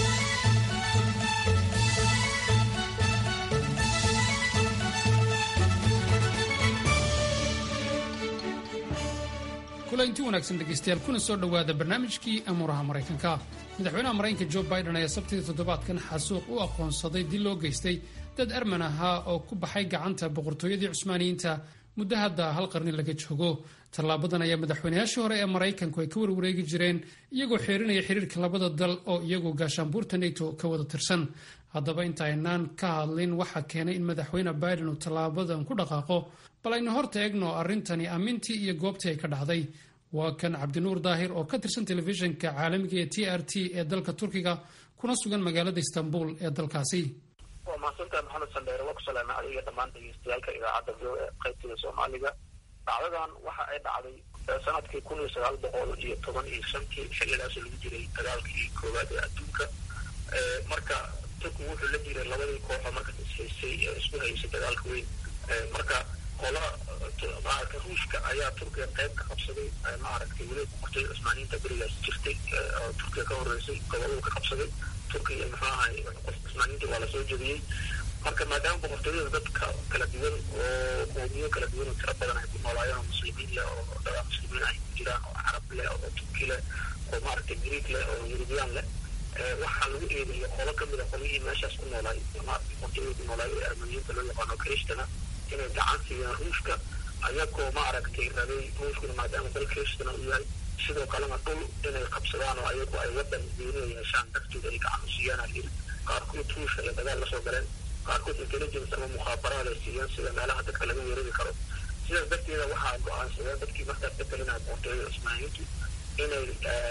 kulanti wanaagsan dhegaystayaal kuna soo dhowaada barnaamijkii amuuraha maraykanka madaxweynaha maraykanka jo biden ayaa sabtidii toddobaadkan xasuuq u aqoonsaday dil loo geystay dad arman ahaa oo ku baxay gacanta boqortooyadii cusmaaniyiinta muddo hadda hal qarni laga joogo tallaabadan ayaa madaxweynayaashii hore ee maraykanku ay ka warwareegi jireen iyagoo xeerinaya xiriirka labada dal oo iyagu gaashaanbuurta nato ka wada tirsan haddaba inta aynaan ka hadlin waxaa keenay in madaxweyne biden uu tallaabadan ku dhaqaaqo bal aynu horta eegno arrintani ammintii iyo goobtii ay ka dhacday waa kan cabdinuur daahir oo ka tirsan telefishinka caalamiga ee t r t ee dalka turkiga kuna sugan magaalada istanbul ee dalkaasi waa mahadsantaha maxamed sandheere waa ku salaamay adiga dhammaan dhegeystayaalka idaacadda v o e qaybtida soomaaliga dhacdadan waxa ay dhacday sanadkii kun iyo sagaal boqol iyo toban iyo shantii xilligaasoo lagu jiray dagaalkii koowaad ee adduunka marka turkigu wuxuu la jiray labadii kooxoo markaas ishaysay ee isku haysay dagaalka weyn marka qola maaragtay ruushka ayaa turkiga qayb ka qabsaday maaragtay weli boqortooyada cusmaaniyiinta berigaas jirtay oo turkiga ka horeysay goboladu ka qabsaday turkiga muxuu ahay cusmaaniyiinta waa lasoo jebiyey marka maadaama boqortooyada dadka kala duwan oo qoomiyo kala duwan oo tiro badan ay ku noolaayeen oo muslimiin leh oo dada muslimiin ay ku jiraan oo carab leh oo turki leh oo maaragtay greek leh oo yurubiyaan leh waxaa lagu eedeeyay qolo kamid a qolihii meeshaas ku noolaay maaragtay boqortooyada ku noolaay ee armeniyiinta loo yaqaano kristana inay gacan siiyeen ruushka ayagoo maaragtay rabay ruushkuna maadaama dal kristana uu yahay sidoo kalena dhul inay qabsadaan oo ayagu ay wadan gooniya yeeshaan dartooda ay gacan u siiyaan ayiri qaarkood ruushka ay dagaal lasoo galeen qaarkood intelligence ama mukhaabaraad ay siiyeen sida meelaha dadka laga weerari karo sidaas darteeda waxaa go-aansadeen dadkii markaas ka talinaya boqortooyada cusmaaniyiintu inay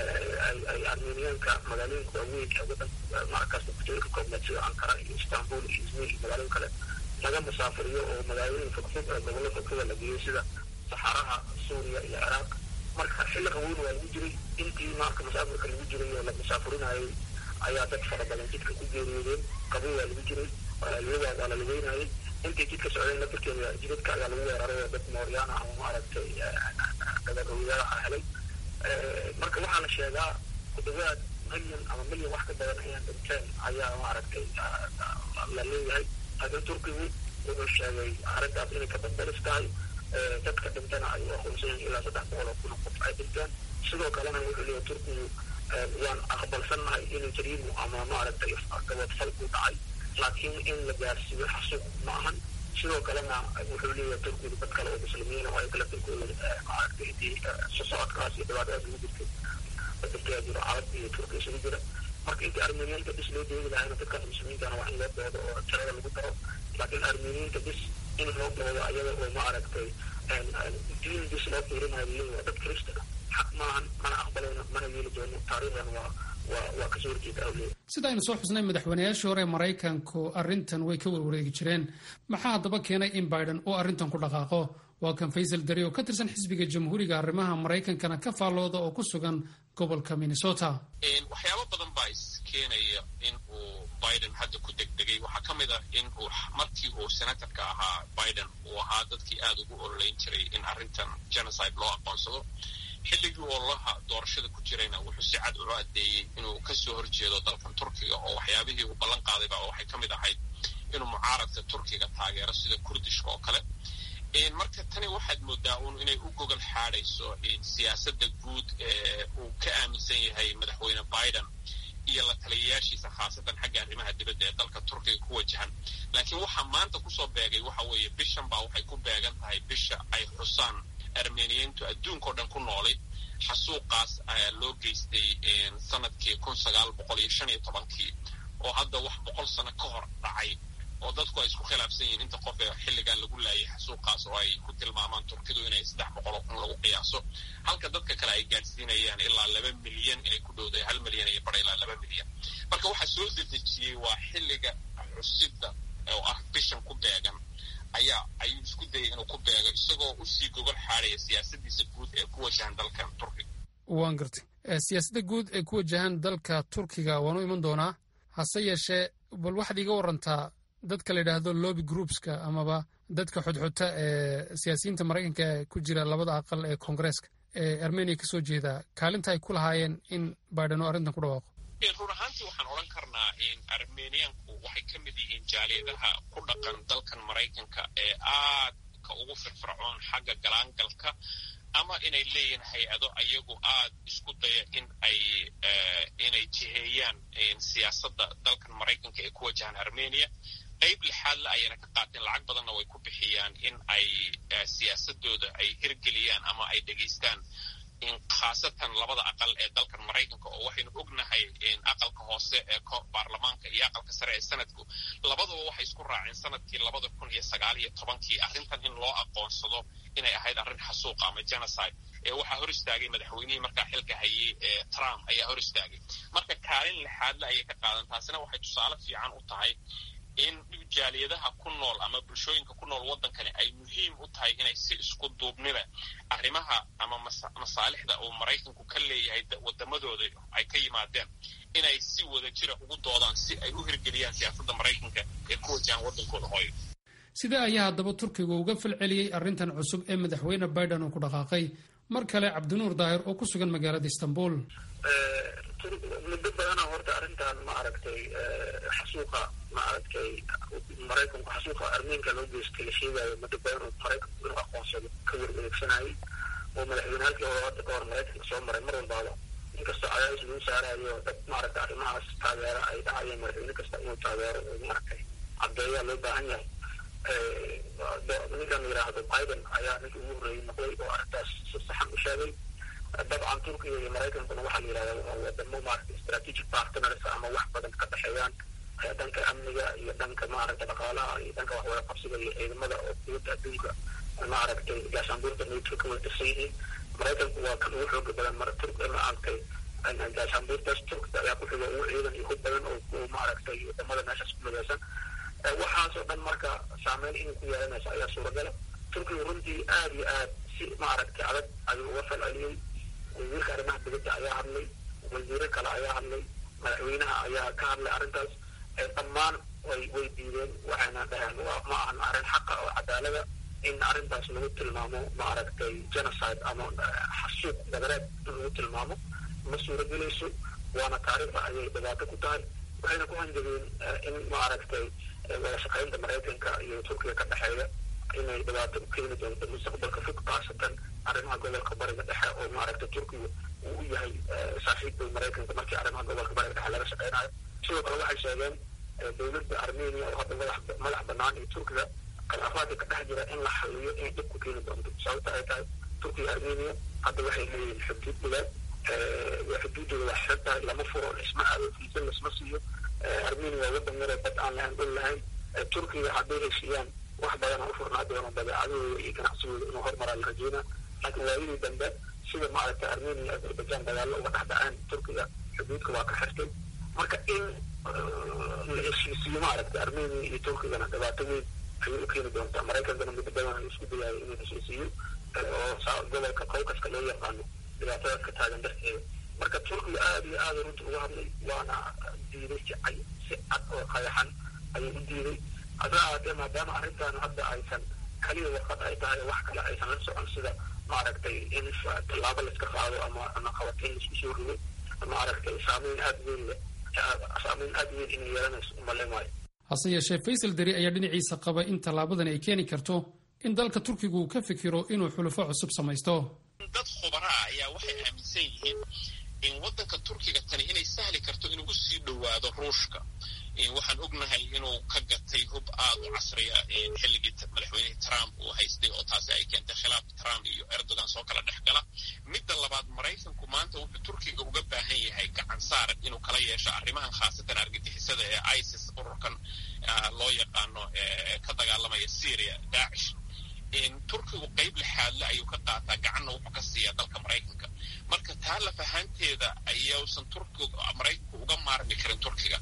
ay armeniyaanka magaalooyinka waaweyn ee wadanka markaas boqortooyinka koobneed sida ankara iyo istanbul iyo izmir iyo magaalooyin kale laga musaafiriyo oo magaalooyin fogfog ee gobollo fogfoga la geeyo sida saxaraha suuriya iyo ciraaq marka xilli qaweyn waa lagu jiray intii marka musaafirka lagu jiray oo la musaafirinayay ayaa dad fara badan jidka ku geeriyoodeen qabow waa lagu jiray iyagaa waa la lugeynayay intay jidka socdeen lafirkeeda jidadka ayaa lagu weeraray oo dad mooryaana ama maaragtay dagarowyada helay marka waxaa la sheegaa ku dhawaad milyan ama milyan wax ka badan ayaa dhinteen ayaa maaragtay la leeyahay laakiin turkigu wuxuu sheegay arrintaas inay ka dambalis tahay dadka dhintana ay u aqoonsan yihiin ilaa saddex boqol oo kun oo qof ay dhinteen sidoo kalena wuxuu leeyahay turkigu waan aqbalsannahay inuu jariimu ama maaragtay gabadfal ku dhacay laakiin in la gaarsiiyo xasuuq ma ahan sidoo kalena wuxuu leeyahay turkigu dad kale oo muslimiina oo ay kala turkooda maaragtay intii soo socodkaas iyo dhibaatadaas ugu jirtay dadkaa jiro carab iyo turki isugu jira marka intii armeniyaanka bis loo deegi lahayna dadkaas muslimiintana waa in loo doodo oo tirada lagu daro laakiin armeniyiinta bis in loo doodo ayaga oo maaragtay diin bis loo fiirinayo leeyahay waa dad kirista xaq maahan mana aqbalayno mana yeeli doono taariikhdan waa waa waa kasoo horjeeda awleed sida aynu soo xusnay madaxweynayaashii hore maraykanku arrintan way ka warwareegi jireen maxaa haddaba keenay in biden uu arrintan ku dhaqaaqo waa kan faysal dari oo ka tirsan xisbiga jamhuuriga arrimaha maraykankana ka faallooda oo ku sugan gobolka minnesota waxyaabo badan baa iskeenaya in uu biden hadda ku degdegay waxaa ka mid ah in uu markii uu senatorka ahaa biden uu ahaa dadkii aada ugu ololeyn jiray in arrintan genocide loo aqoonsado xilligii ololaha doorashada ku jirayna wuxuu si cad ugu adeeyey inuu kasoo horjeedo dalkan turkiga oo waxyaabihii uu ballan qaadayba waxay ka mid ahayd inuu mucaaradka turkiga taageero sida kurdishka oo kale marka tani waxaad moodaa un inay u gogol xaadayso siyaasadda guud ee uu ka aaminsan yahay madaxweyne biden iyo la taliyayaashiisa khaasatan xagga arrimaha dibadda ee dalka turkiga ku wajahan laakiin waxaa maanta kusoo beegay waxa weeye bishan baa waxay ku beegan tahay bisha ay xusaan armeniyiintu adduunkao dhan ku noolay xasuuqaas ayaa loo geystay sanadkii kun sagaal boqol iyo shan iyo tobankii oo hadda wax boqol sano ka hor dhacay oo dadku ay isku khilaafsan yihiin inta qof ee xilligan lagu laayay xasuuqaas oo ay ku tilmaamaan turkidu inay saddex boqol oo kun lagu qiyaaso halka dadka kale ay gaadhsiinayaan ilaa laba milyan inay ku dhowday hal milyan iyo bara ilaa laba milyan marka waxaa soo dedejiyey waa xilliga xusidda oo ah bishan ku beegan ayaa ayuu isku dayay inuu ku beego isagoo usii gogol xaadaya siyaasadiisa guud ee ku wajahan dalkan turkiga waan gartay siyaasadda guud ee ku wajahan dalka turkiga waanu iman doonaa hase yeeshee bal waxaad iiga warantaa dadka la yidhaahdo lobby groupska amaba dadka xudxuta ee siyaasiyiinta maraykanka ee ku jira labada aqal ee koongareeska ee armeniya kasoo jeeda kaalinta ay ku lahaayeen in biden oo arrintan ku dhawaaqo run ahaantii waxaan odhan karnaa in armeniyaanku waxay ka mid yihiin jaaliyadaha ku dhaqan dalkan maraykanka ee aadka ugu firfircoon xagga galaangalka ama inay leeyihiin hay-ado ayagu aad isku daya in ay inay jiheeyaan siyaasadda dalkan maraykanka ee ku wajahan armenia qayb lixaadle ayayna ka qaateen lacag badanna way ku bixiyaan in ay siyaasadooda ay hirgeliyaan ama ay dhegaystaan khaasatan labada aqal ee dalkan maraykanka oo waxaynu ognahay aqalka hoose ee baarlamaanka iyo aqalka sare ee sanadku labaduba waxay isku raaceen sanadkii labada kun iyo sagaal iyo tobankii arrintan in loo aqoonsado inay ahayd arrin xasuuqa ama genocide ee waxaa hor istaagay madaxweynihii markaa xilka hayay ee trump ayaa hor istaagay marka kaalin lixaadle ayay ka qaadan taasina waxay tusaale fiican u tahay in jaaliyadaha ku nool ama bulshooyinka ku nool waddankani ay muhiim u tahay inay si isku duubniba arrimaha ama masaalixda uu maraykanku ka leeyahay waddamadooda ay ka yimaadeen inay si wada jira ugu doodaan si ay u hirgeliyaan siyaasadda maraykanka ee ku wajahan waddankooda hooyo sidee ayaa haddaba turkiga uga falceliyey arrintan cusub ee madaxweyne biden uu ku dhaqaaqay mar kale cabdinuur daahir oo ku sugan magaalada istanbul muddo badana horta arrintan ma aragtay xasuuqa ma aragtay maraykanku xasuuqa armeenka loo geystay la sheegayo muddo badan oo maraykanku inuu aqoonsado ka warwareegsanayay oo madaxweyne halkii hore hadda kahor maraykanka soo maray mar walbaaba inkastoo cadaadis lagu saarayo dad maaragtay arrimahaas taageero ay dhacayeen madaxweyne kasta inuu taageero oo maaragtay caddeeyaa loo baahan yahay ninkan la yidhaahdo biden ayaa ninkii ugu horreeyey noqday oo arrintaas si saxan u sheegay dabcan turkiga iyo maraykankuna waxaa la yidhahdaa wadamo maaragtay strategic partners ama wax badan ka dhexeeyaan dhanka amniga iyo dhanka maaragta dhaqaalaha iyo dhanka waxwada qabsiga iyo ciidamada oo dowladda adduunka maaragtay gaashaanbuurta nato ka wada tirsan yihiin maraykanku waa kan ugu xooga badan mar turk maaragtay gaashaanbuurtaas turkta ayaa ku xiga ugu ciidan iyo hub badan oo maaragtay wadamada meeshaas ku midaysan waxaasoo dhan marka saameyn inay ku yeelanayso ayaa suuragala turkiga runtii aada iyo aad si maaragtay adag ayuu uga falceliyey wasiirka arrimaha dibadda ayaa hadlay wasiiro kale ayaa hadlay madaxweynaha ayaa ka hadlay arrintaas dhammaan way way diideen waxayna dhaheen waa ma ahan arrin xaqa oo cadaalada in arrintaas lagu tilmaamo maaragtay genocide ama xasuuq dagareed in lagu tilmaamo ma suuragelayso waana taariikhda ayay dhibaato ku tahay waxayna ku hanjabeen in maaragtay wada shaqaynta maraykanka iyo turkiga ka dhexeeya inay dhibaato u keeni doonto mustaqbalka fog khaasatan arrimaha gobolka bariga dhexe oo maaragtay turkiga uu u yahay saaxiibka maraykanka markii arrimaha gobolka bariga dhexe laga shaqeynayo sidoo kale waxay sheegeen dowladda armenia oo hadda madax madax banaan iyo turkiga khilaafaadka ka dhex jira in la xaliyo inay dhib ku keeni doonto sababta ay tahay turkiga armenia hadda waxay leeyihiin xuduud bilaad xuduuddooda waa xiran tahay lama furo isma aado fiisa lasma siiyo armenia waa wadan yaroo bad aan lahayn dhul lahayn turkiga hadday heshiiyaan wax badana u furnaa doono badeecadooda iyo ganacsigooda inuu hormaraa la rajeynaa laakiin waayadii dambe sida maaragtay armenia iyo azerbaijan dagaallo uga dhex dhaceen turkiga xuduudka waa ka xirtay marka in la heshiisiyo maaragtay armenia iyo turkigana dhibaato weyn ayay u keeni doontaa maraykankana muddo badan ayuu isku dayayo inuu heshiisiyo oo gobolka caucaska loo yaqaano dhibaatadaas ka taagan darteeda marka turkiga aada iyo aada runta uga hadlay waana diiday si cay si cad oo qayaxan ayuu u diiday hase ahaatee maadaama arrintan hadda aysan kaliya warqad ay tahay wax kale aysan la socon sida maaragtay in tallaabo laiska qaado ama ama qabatin laisku soo rido maaragtay saameyn aada weyn leh saameyn aada weyn inay yeelanayso umale maayo hase yeeshee faysal deri ayaa dhinaciisa qaba in tallaabadani ay keeni karto in dalka turkigu uu ka fikiro inuu xulufo cusub samaysto dad khubaraa ayaa waxay aaminsan yihiin in waddanka turkiga tani inay sahli karto inuu u sii dhowaado ruushka waxaan ognahay inuu ka gatay hub aad u casriya xilligii madaxweynihii trump uu haystay oo taasi ay keentay khilaaf trump iyo erdogan soo kala dhex gala midda labaad maraykanku maanta wuxuu turkiga uga baahan yahay gacan saar inuu kala yeesho arrimahan khaasatan argagixisada ee isis ururkan loo yaqaano ka dagaalamaya syria daacish turkigu qayb lixaadle ayuu ka qaataa gacanna wuxuu ka siiyaa dalka maraykanka marka taa lafahaanteeda ayausan turkigu maraykanku uga maarmi karin turkiga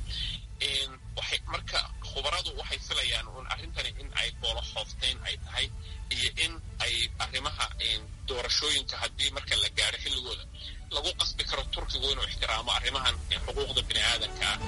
waxay marka khubaradu waxay filayaan un arrintani in ay boolo xoofteyn ay tahay iyo in ay arrimaha doorashooyinka haddii marka la gaadho xilligooda lagu qasbi karo turkigu inuu ixtiraamo arrimahan xuquuqda bini aadanka ah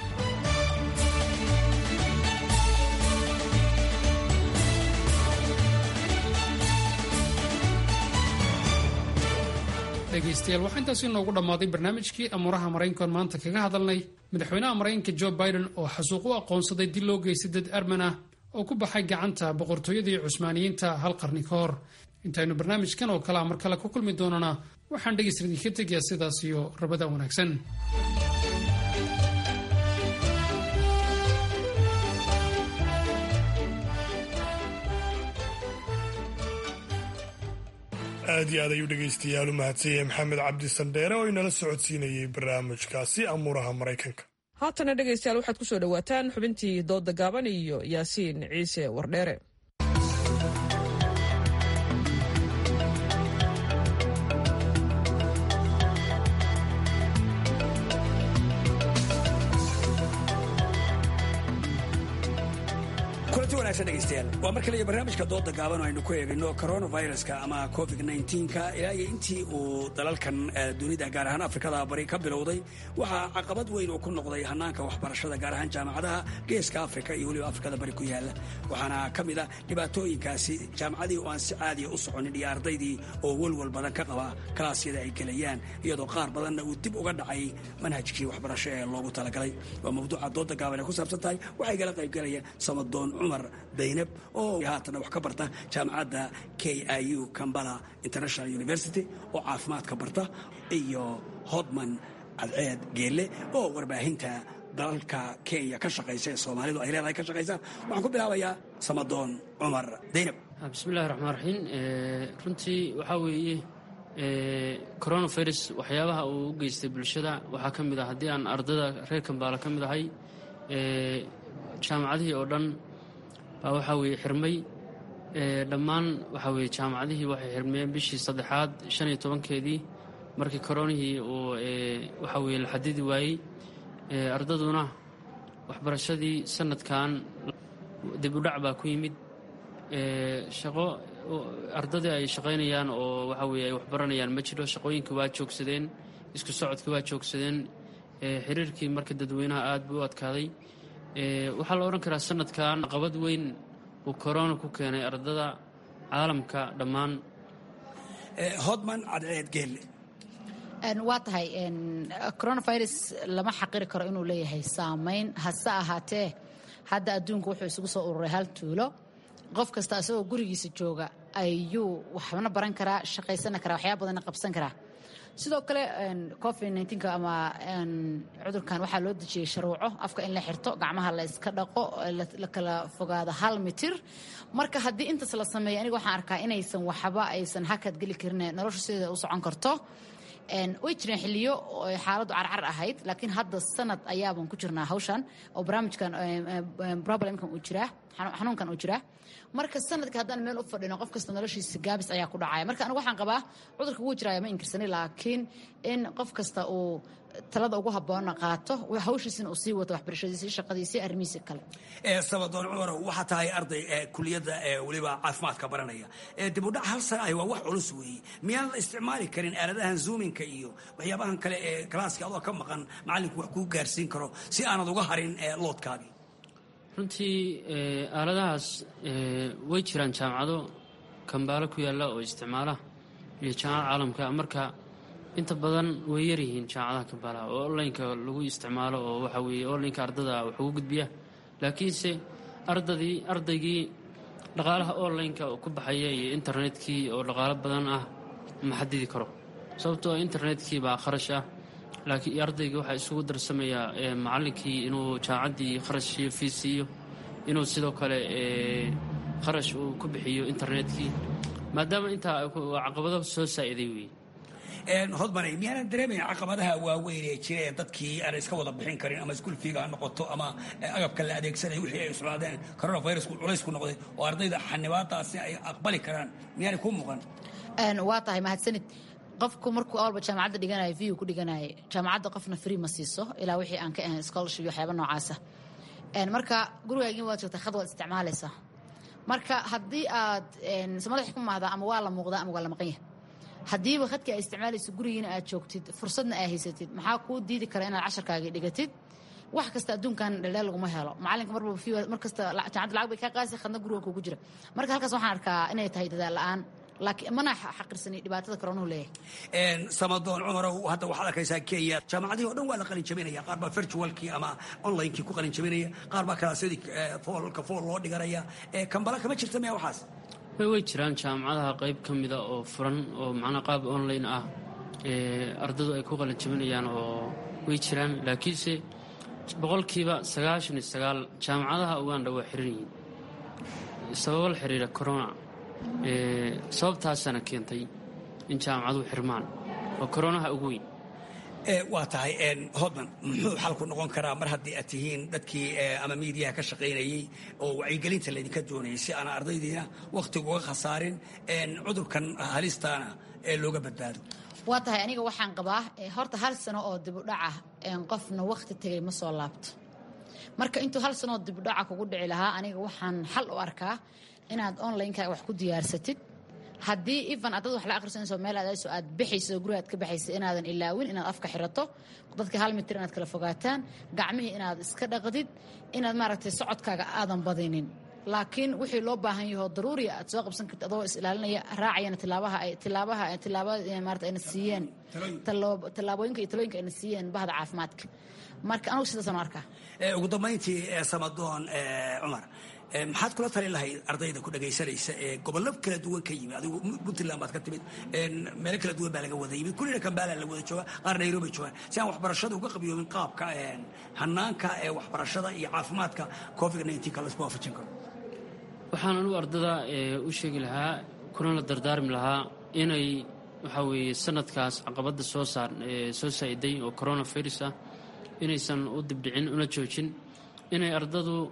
dhegaystayaal waxaa intaasi noogu dhammaaday barnaamijkii amuuraha maraykankoon maanta kaga hadalnay madaxweynaha maraykanka jo biden oo xasuuq u aqoonsaday dil loo geystay dad arman ah oo ku baxay gacanta boqortooyadii cusmaaniyiinta hal qarni ka hor intaynu barnaamijkan oo kale a mar kale ku kulmi doonana waxaan dhegaysta idinka tegayaa sidaas iyo rabada wanaagsan aad iyo aad ayuu dhegaystayaal u mahadsanyahay maxamed cabdi sandheere oo inala socodsiinayay barnaamijkaasi amuuraha maraykanka haatana dhegaystayaal waxaad ku soo dhowaataan xubintii dooda gaaban iyo yaasiin ciise wardheere kulanti wanaagsan dhegaystayaal waa mar kale iyo barnaamijka dooda gaaban oo aynu ku eegayno coronaviruska ama covid nka ilaa iyo intii uu dalalkan dunida gaar ahaan afrikada bari ka bilowday waxaa caqabad weyn uu ku noqday hanaanka waxbarashada gaar ahaan jaamacadaha geeska afrika iyo weliba afrikada bari ku yaala waxaana ka mid a dhibaatooyinkaasi jaamacadii oo aan si caadiya u soconin iyo ardaydii oo welwal badan ka qaba kalaasyada ay gelayaan iyadoo qaar badanna uu dib uga dhacay manhajkii waxbarasho ee loogu talagalay waa mawduuca dooda gaaban ee ku saabsan tahay waxay kala qaybgalaya samadoon cumar daynab oo haatana wax ka barta jaamacadda k i u cambala international university oo caafimaadka barta iyo hodman cadceed geelle oo warbaahinta dalalka kenya ka shaqaysa ee soomaalidu ay leedahay ka shaqaysa waxaan ku bilaabayaa samadoon cumar daynab bismillahi raxmaan raxiim runtii waxaa weeye coronavirus waxyaabaha uu u geystay bulshada waxaa ka mid ah haddii aan ardada reer kambaala ka mid ahay jaamacadihii oo dhan baa waxaa weeye xirmay dhammaan waxa weye jaamacadihii waxay xirmeen bishii saddexaad shan iyo tobankeedii markii koronihii uu waxa weye la xadidi waayey ardaduna waxbarashadii sanadkan dib u dhac baa ku yimid shaqo ardadii ay shaqaynayaan oo waxa weye ay waxbaranayaan ma jiro shaqooyinkii waa joogsadeen isku socodkii waa joogsadeen xiriirkii marka dadweynaha aad buu u adkaaday waxaa la odhan karaa sanadkan caqabad weyn uu korona ku keenay ardada caalamka dhammaan hodman cadceed geelle waa tahay coronavirus lama xaqiri karo inuu leeyahay saameyn hase ahaatee hadda adduunku wuxuu isugu soo ururay hal tuulo qof kasta isagoo gurigiisa jooga ayuu waxna baran karaa shaqaysana karaa waxyaaba badanna qabsan karaa sidoo kale covid nka ama cudurkan waxaa loo dejiyey sharuuco afka in la xirto gacmaha la iska dhaqo la kala fogaado hal mitir marka haddii intaas la sameeyo aniga waxaan arkaa inaysan waxba aysan hakad geli karin nolosha sideeda u socon karto way jireen xiliyo xaaladdu carcar ahayd laakiin hadda sanad ayaaban ku jirnaa hawshan oo barnaamijkan problemkan uu jiraa xanuunkan uu jiraa marka sanadka haddaan meel u fadhino qof kasta noloshiisa gaabis ayaa ku dhacaya marka anigu waxaan qabaa cudurka wuu jiraya ma inkirsani laakiin in qof kasta uu talada ugu habboona qaato hawshiisina uu sii wato waxbarashadiisii shaqadiisii arrimihiisi kale sabadoon cumarow waxaa tahay arday kuliyadda weliba caafimaadka baranaya dib u dhac hal sana ah waa wax culus weeye miyaan la isticmaali karin aaladahan zoominka iyo waxyaabahan kale ee kalaaska adoo ka maqan macallinku wax kuu gaarsiin karo si aanad uga harin loodkaagii runtii aaladahaas way jiraan jaamacado kambaalo ku yaalla oo isticmaala iyo jaamacada caalamka marka inta badan way yaryihiin jaamacadaha kambaalaha oo onlineka lagu isticmaalo oo waxa weeye onlineka ardada wax ugu gudbiya laakiinse ardadii ardaygii dhaqaalaha onlineka ku baxaya iyo internetkii oo dhaqaalo badan ah ma xadidi karo sababtoo internetkii baa kharash ah laakiin ardaygii waxaa isugu darsamayaa macallinkii inuu jaamacaddii kharash iyo fiis siiyo inuu sidoo kale kharash uu ku bixiyo internetkii maadaama intaa caqabado soo saa'iday weeye hodmanay miyaanan dareemayn caqabadaha waaweyn ee jira ee dadkii aan iska wada bixin karin ama iskuul fiiga ha noqoto ama agabka la adeegsanaya wixii ay islaadeen coronavirusku culays ku noqday oo ardayda xanibaadaasi ay aqbali karaan miyaanay kuu muuqan waa tahay mahadsanid qofku markuu awalba jaamacadda dhiganayo viu ku dhiganayo jaamacadda qofna free ma siiso ilaa wixii aan ka ahayn scholarship iyo waxyaaba noocaasa marka gurigaagin waad joogtaa khad waad isticmaalaysaa marka haddii aad madax ku maahdaa ama waa la muuqdaa ama waa la maqan yahay haddiiba khadkii aad isticmaalayso gurigiina aad joogtid fursadna aad haysatid maxaa kuu diidi kara inaad casharkaagii dhigatid wax kasta adduunkan dhaldheel laguma helo macalinka marba mar kasta jaamacadda lacag bay kaa qaasi khadna guriga kugu jira marka halkaas waxaan arkaa inay tahay dadaal la-aan laakiin mana xaqirsani dhibaatada koronuhu leeyahay samadoon cumarow hadda waxaad arkaysaa kenya jaamacadihii o dhan waa la qalin jabinaya qaar baa virtualkii ama onlinekii ku qalin jabinaya qaar baa kalaasyadii foolka fool loo dhiganaya kambala kama jirta miya waxaas way jiraan jaamacadaha qayb ka mida oo furan oo macnaa qaab online ah ardadu ay ku qalin jabinayaan oo way jiraan laakiinse boqolkiiba sagaashan iyo sagaal jaamacadaha uganda waa xiran yihiin sababo la xiriira corona sababtaasaana keentay in jaamacaduhu xirmaan oo koronaha ugu weyn waa tahay hodman muxuu xalku noqon karaa mar haddii aad tihiin dadkii ama miidiyaha ka shaqaynayey oo wacyigelinta laydinka doonayay si aan ardaydiina wakhtiga uga khasaarin cudurkan halistaana ee looga badbaado waa tahay aniga waxaan qabaa horta hal sano oo dibudhaca qofna wakhti tegay ma soo laabto marka intuu hal sanooo dibudhaca kugu dhici lahaa aniga waxaan xal u arkaa inaad onlineka wax ku diyaarsatid haddii even adad wax la akhrisanayso meel aadayso aad bixayso guriga aad ka baxayso inaadan ilaawin inaad afka xirato dadka hal mitir inaad kala fogaataan gacmihii inaad iska dhaqdid inaad maaragtay socodkaaga aadan badinin laakiin wixii loo baahan yaho daruuriya aad soo qabsan karti adoo is ilaalinaya raacayana tilaabaha ay tilaabaha tilaabada maarata ayna siiyeen tallaabooyinka iyo talooyinka ayna siiyeen bahda caafimaadka marka anugu sidaasaan u arkaa ugu dambayntii samadoon cumar maxaad kula tali lahayd ardayda ku dhagaysanaysa ee gobollo kala duwan ka yimid adigu puntland baad ka timid meelo kala duwan baa laga wada yimid kullina kambala la wada jooga qaar nairobi joogaan si aan waxbarashada uga qabiyoobin qaabka hanaanka ee waxbarashada iyo caafimaadka covid nka laisku waafajin karo waxaan anugu ardada u sheegi lahaa kuna la dardaarmi lahaa inay waxaa weeye sanadkaas caqabadda soo saar soo saa'iday oo coronavirus ah inaysan u dibdhicin una joojin inay ardadu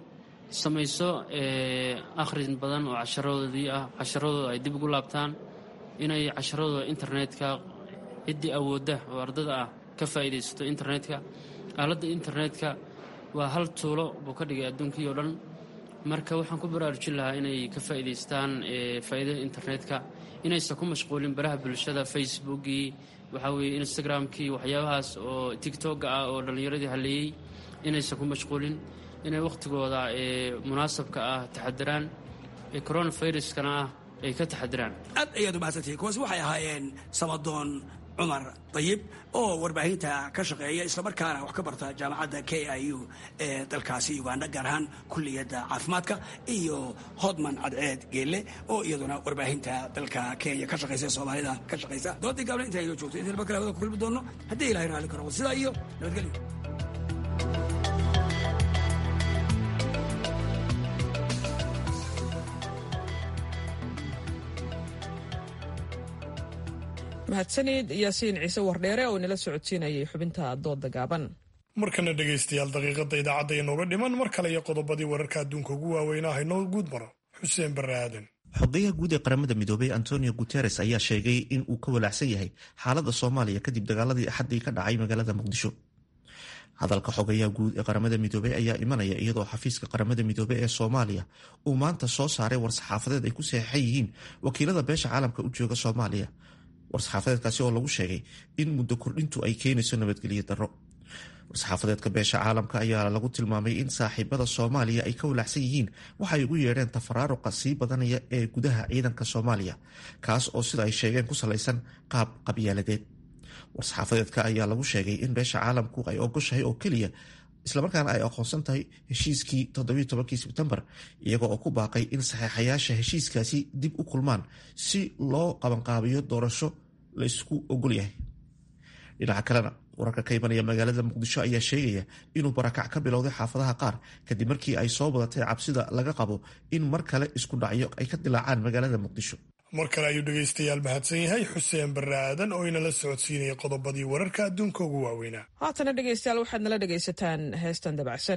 samayso akhrin badan oo casharadoodii ah casharadooda ay dib ugu laabtaan inay casharadooda internetka ciddii awoodda oo ardada ah ka faa'iidaysato internetka aaladda internetka waa hal tuulo buu ka dhigay adduunkii oo dhan marka waxaan ku baraarujin lahaa inay ka faa'iidaystaan faa'iidada internetka inaysan ku mashquulin baraha bulshada facebookii waxaa weeye instagramkii waxyaabahaas oo tigtogga ah oo dhallinyaradii halleeyey inaysan ku mashquulin inay wakhtigooda munaasabka ah taxadiraan coronaviruskana ah ay ka taxadiraan aad ayaad umahadsantihiin kuwaas waxay ahaayeen samadoon cumar dayib oo warbaahinta ka shaqeeya islamarkaana wax ka barta jaamacadda k i u ee dalkaasi uganda gaar ahaan kulliyadda caafimaadka iyo hodman cadceed geelle oo iyaduna warbaahinta dalka kenya ka shaqaysa soomaalida ka shaqaysa doodii gaabna intaa inoo joogto inta kale hawada ku kulmi doono haddii ilahay raalli karo sidaa iyo nabadgelyo mahadsanid yaasiin ciise wardheere oo inala socodsiinayay xubinta dooda gaaban markana dhegaystayaal daqiiqadda idaacadda inooga dhiman mar kale iyo qodobadii wararka adduunka ugu waaweynaa haynoo guud maro xuseen barre aadan xogeyaha guud ee qaramada midoobay antonio guteres ayaa sheegay in uu ka walaacsan yahay xaaladda soomaaliya kadib dagaaladii axaddii ka dhacay magaalada muqdisho hadalka xogeyaha guud ee qaramada midoobey ayaa imanaya iyadoo xafiiska qaramada midoobey ee soomaaliya uu maanta soo saaray war-saxaafadeed ay ku saxeixan yihiin wakiilada beesha caalamka u jooga soomaaliya war-saxaafadeedkaasi oo lagu sheegay in muddo kordhintu ay keenayso nabadgelyo darro war-saxaafadeedka beesha caalamka ayaa lagu tilmaamay in saaxiibada soomaaliya ay ka walaacsan yihiin waxay ugu yeedheen tafaraaruqa sii badanaya ee gudaha ciidanka soomaaliya kaas oo sida ay sheegeen ku salaysan qaab qabyaaladeed war-saxaafadeedka ayaa lagu sheegay in beesha caalamku ay ogoshahay oo keliya islamarkaana ay aqoonsan tahay heshiiskii toddobiyo tobankii sebtembar iyaga oo ku baaqay in saxeexayaasha heshiiskaasi dib u kulmaan si loo qabanqaabiyo doorasho la isku ogol yahay dhinaca kalena wararka ka imanaya magaalada muqdisho ayaa sheegaya inuu barakac ka bilowday xaafadaha qaar kadib markii ay soo badatay cabsida laga qabo in mar kale isku dhacyo ay ka dilaacaan magaalada muqdisho mar kale ayuu dhegaystayaal mahadsan yahay xuseen barre aadan oo inala socodsiinaya qodobadii wararka adduunka ugu waaweynaa haatana dhegaystayaal waxaad nala dhegaysataan heestan dabacsan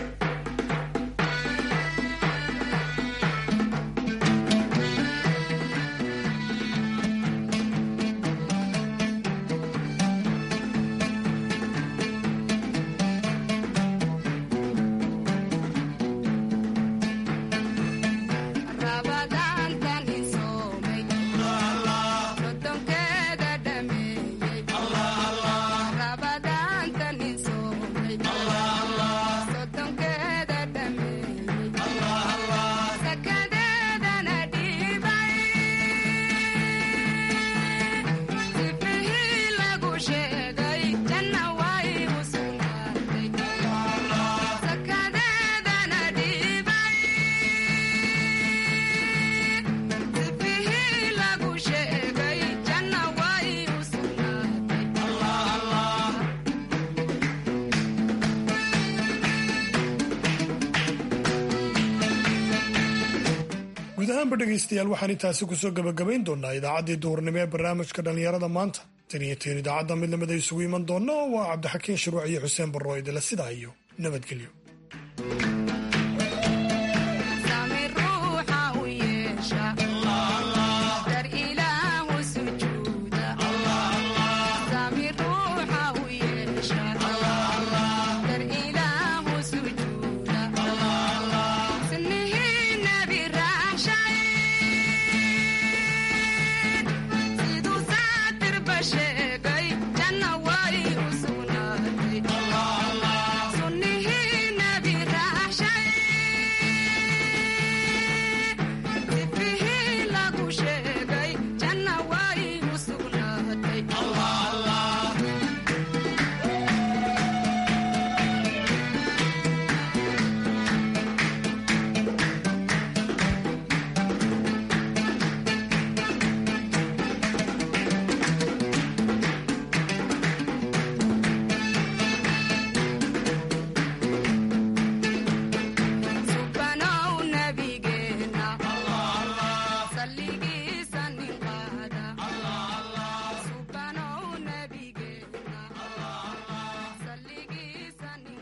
guud ahaanba dhegaystayaal waxaan intaasi kusoo gabagabayn doonaa idaacaddii duhurnimo ee barnaamijka dhallinyarada maanta tan iyo teen idaacadda mid lamid ay isugu iman doona waa cabdixakiin shuruuc iyo xuseen barro idila sidaa iyo nabadgelyo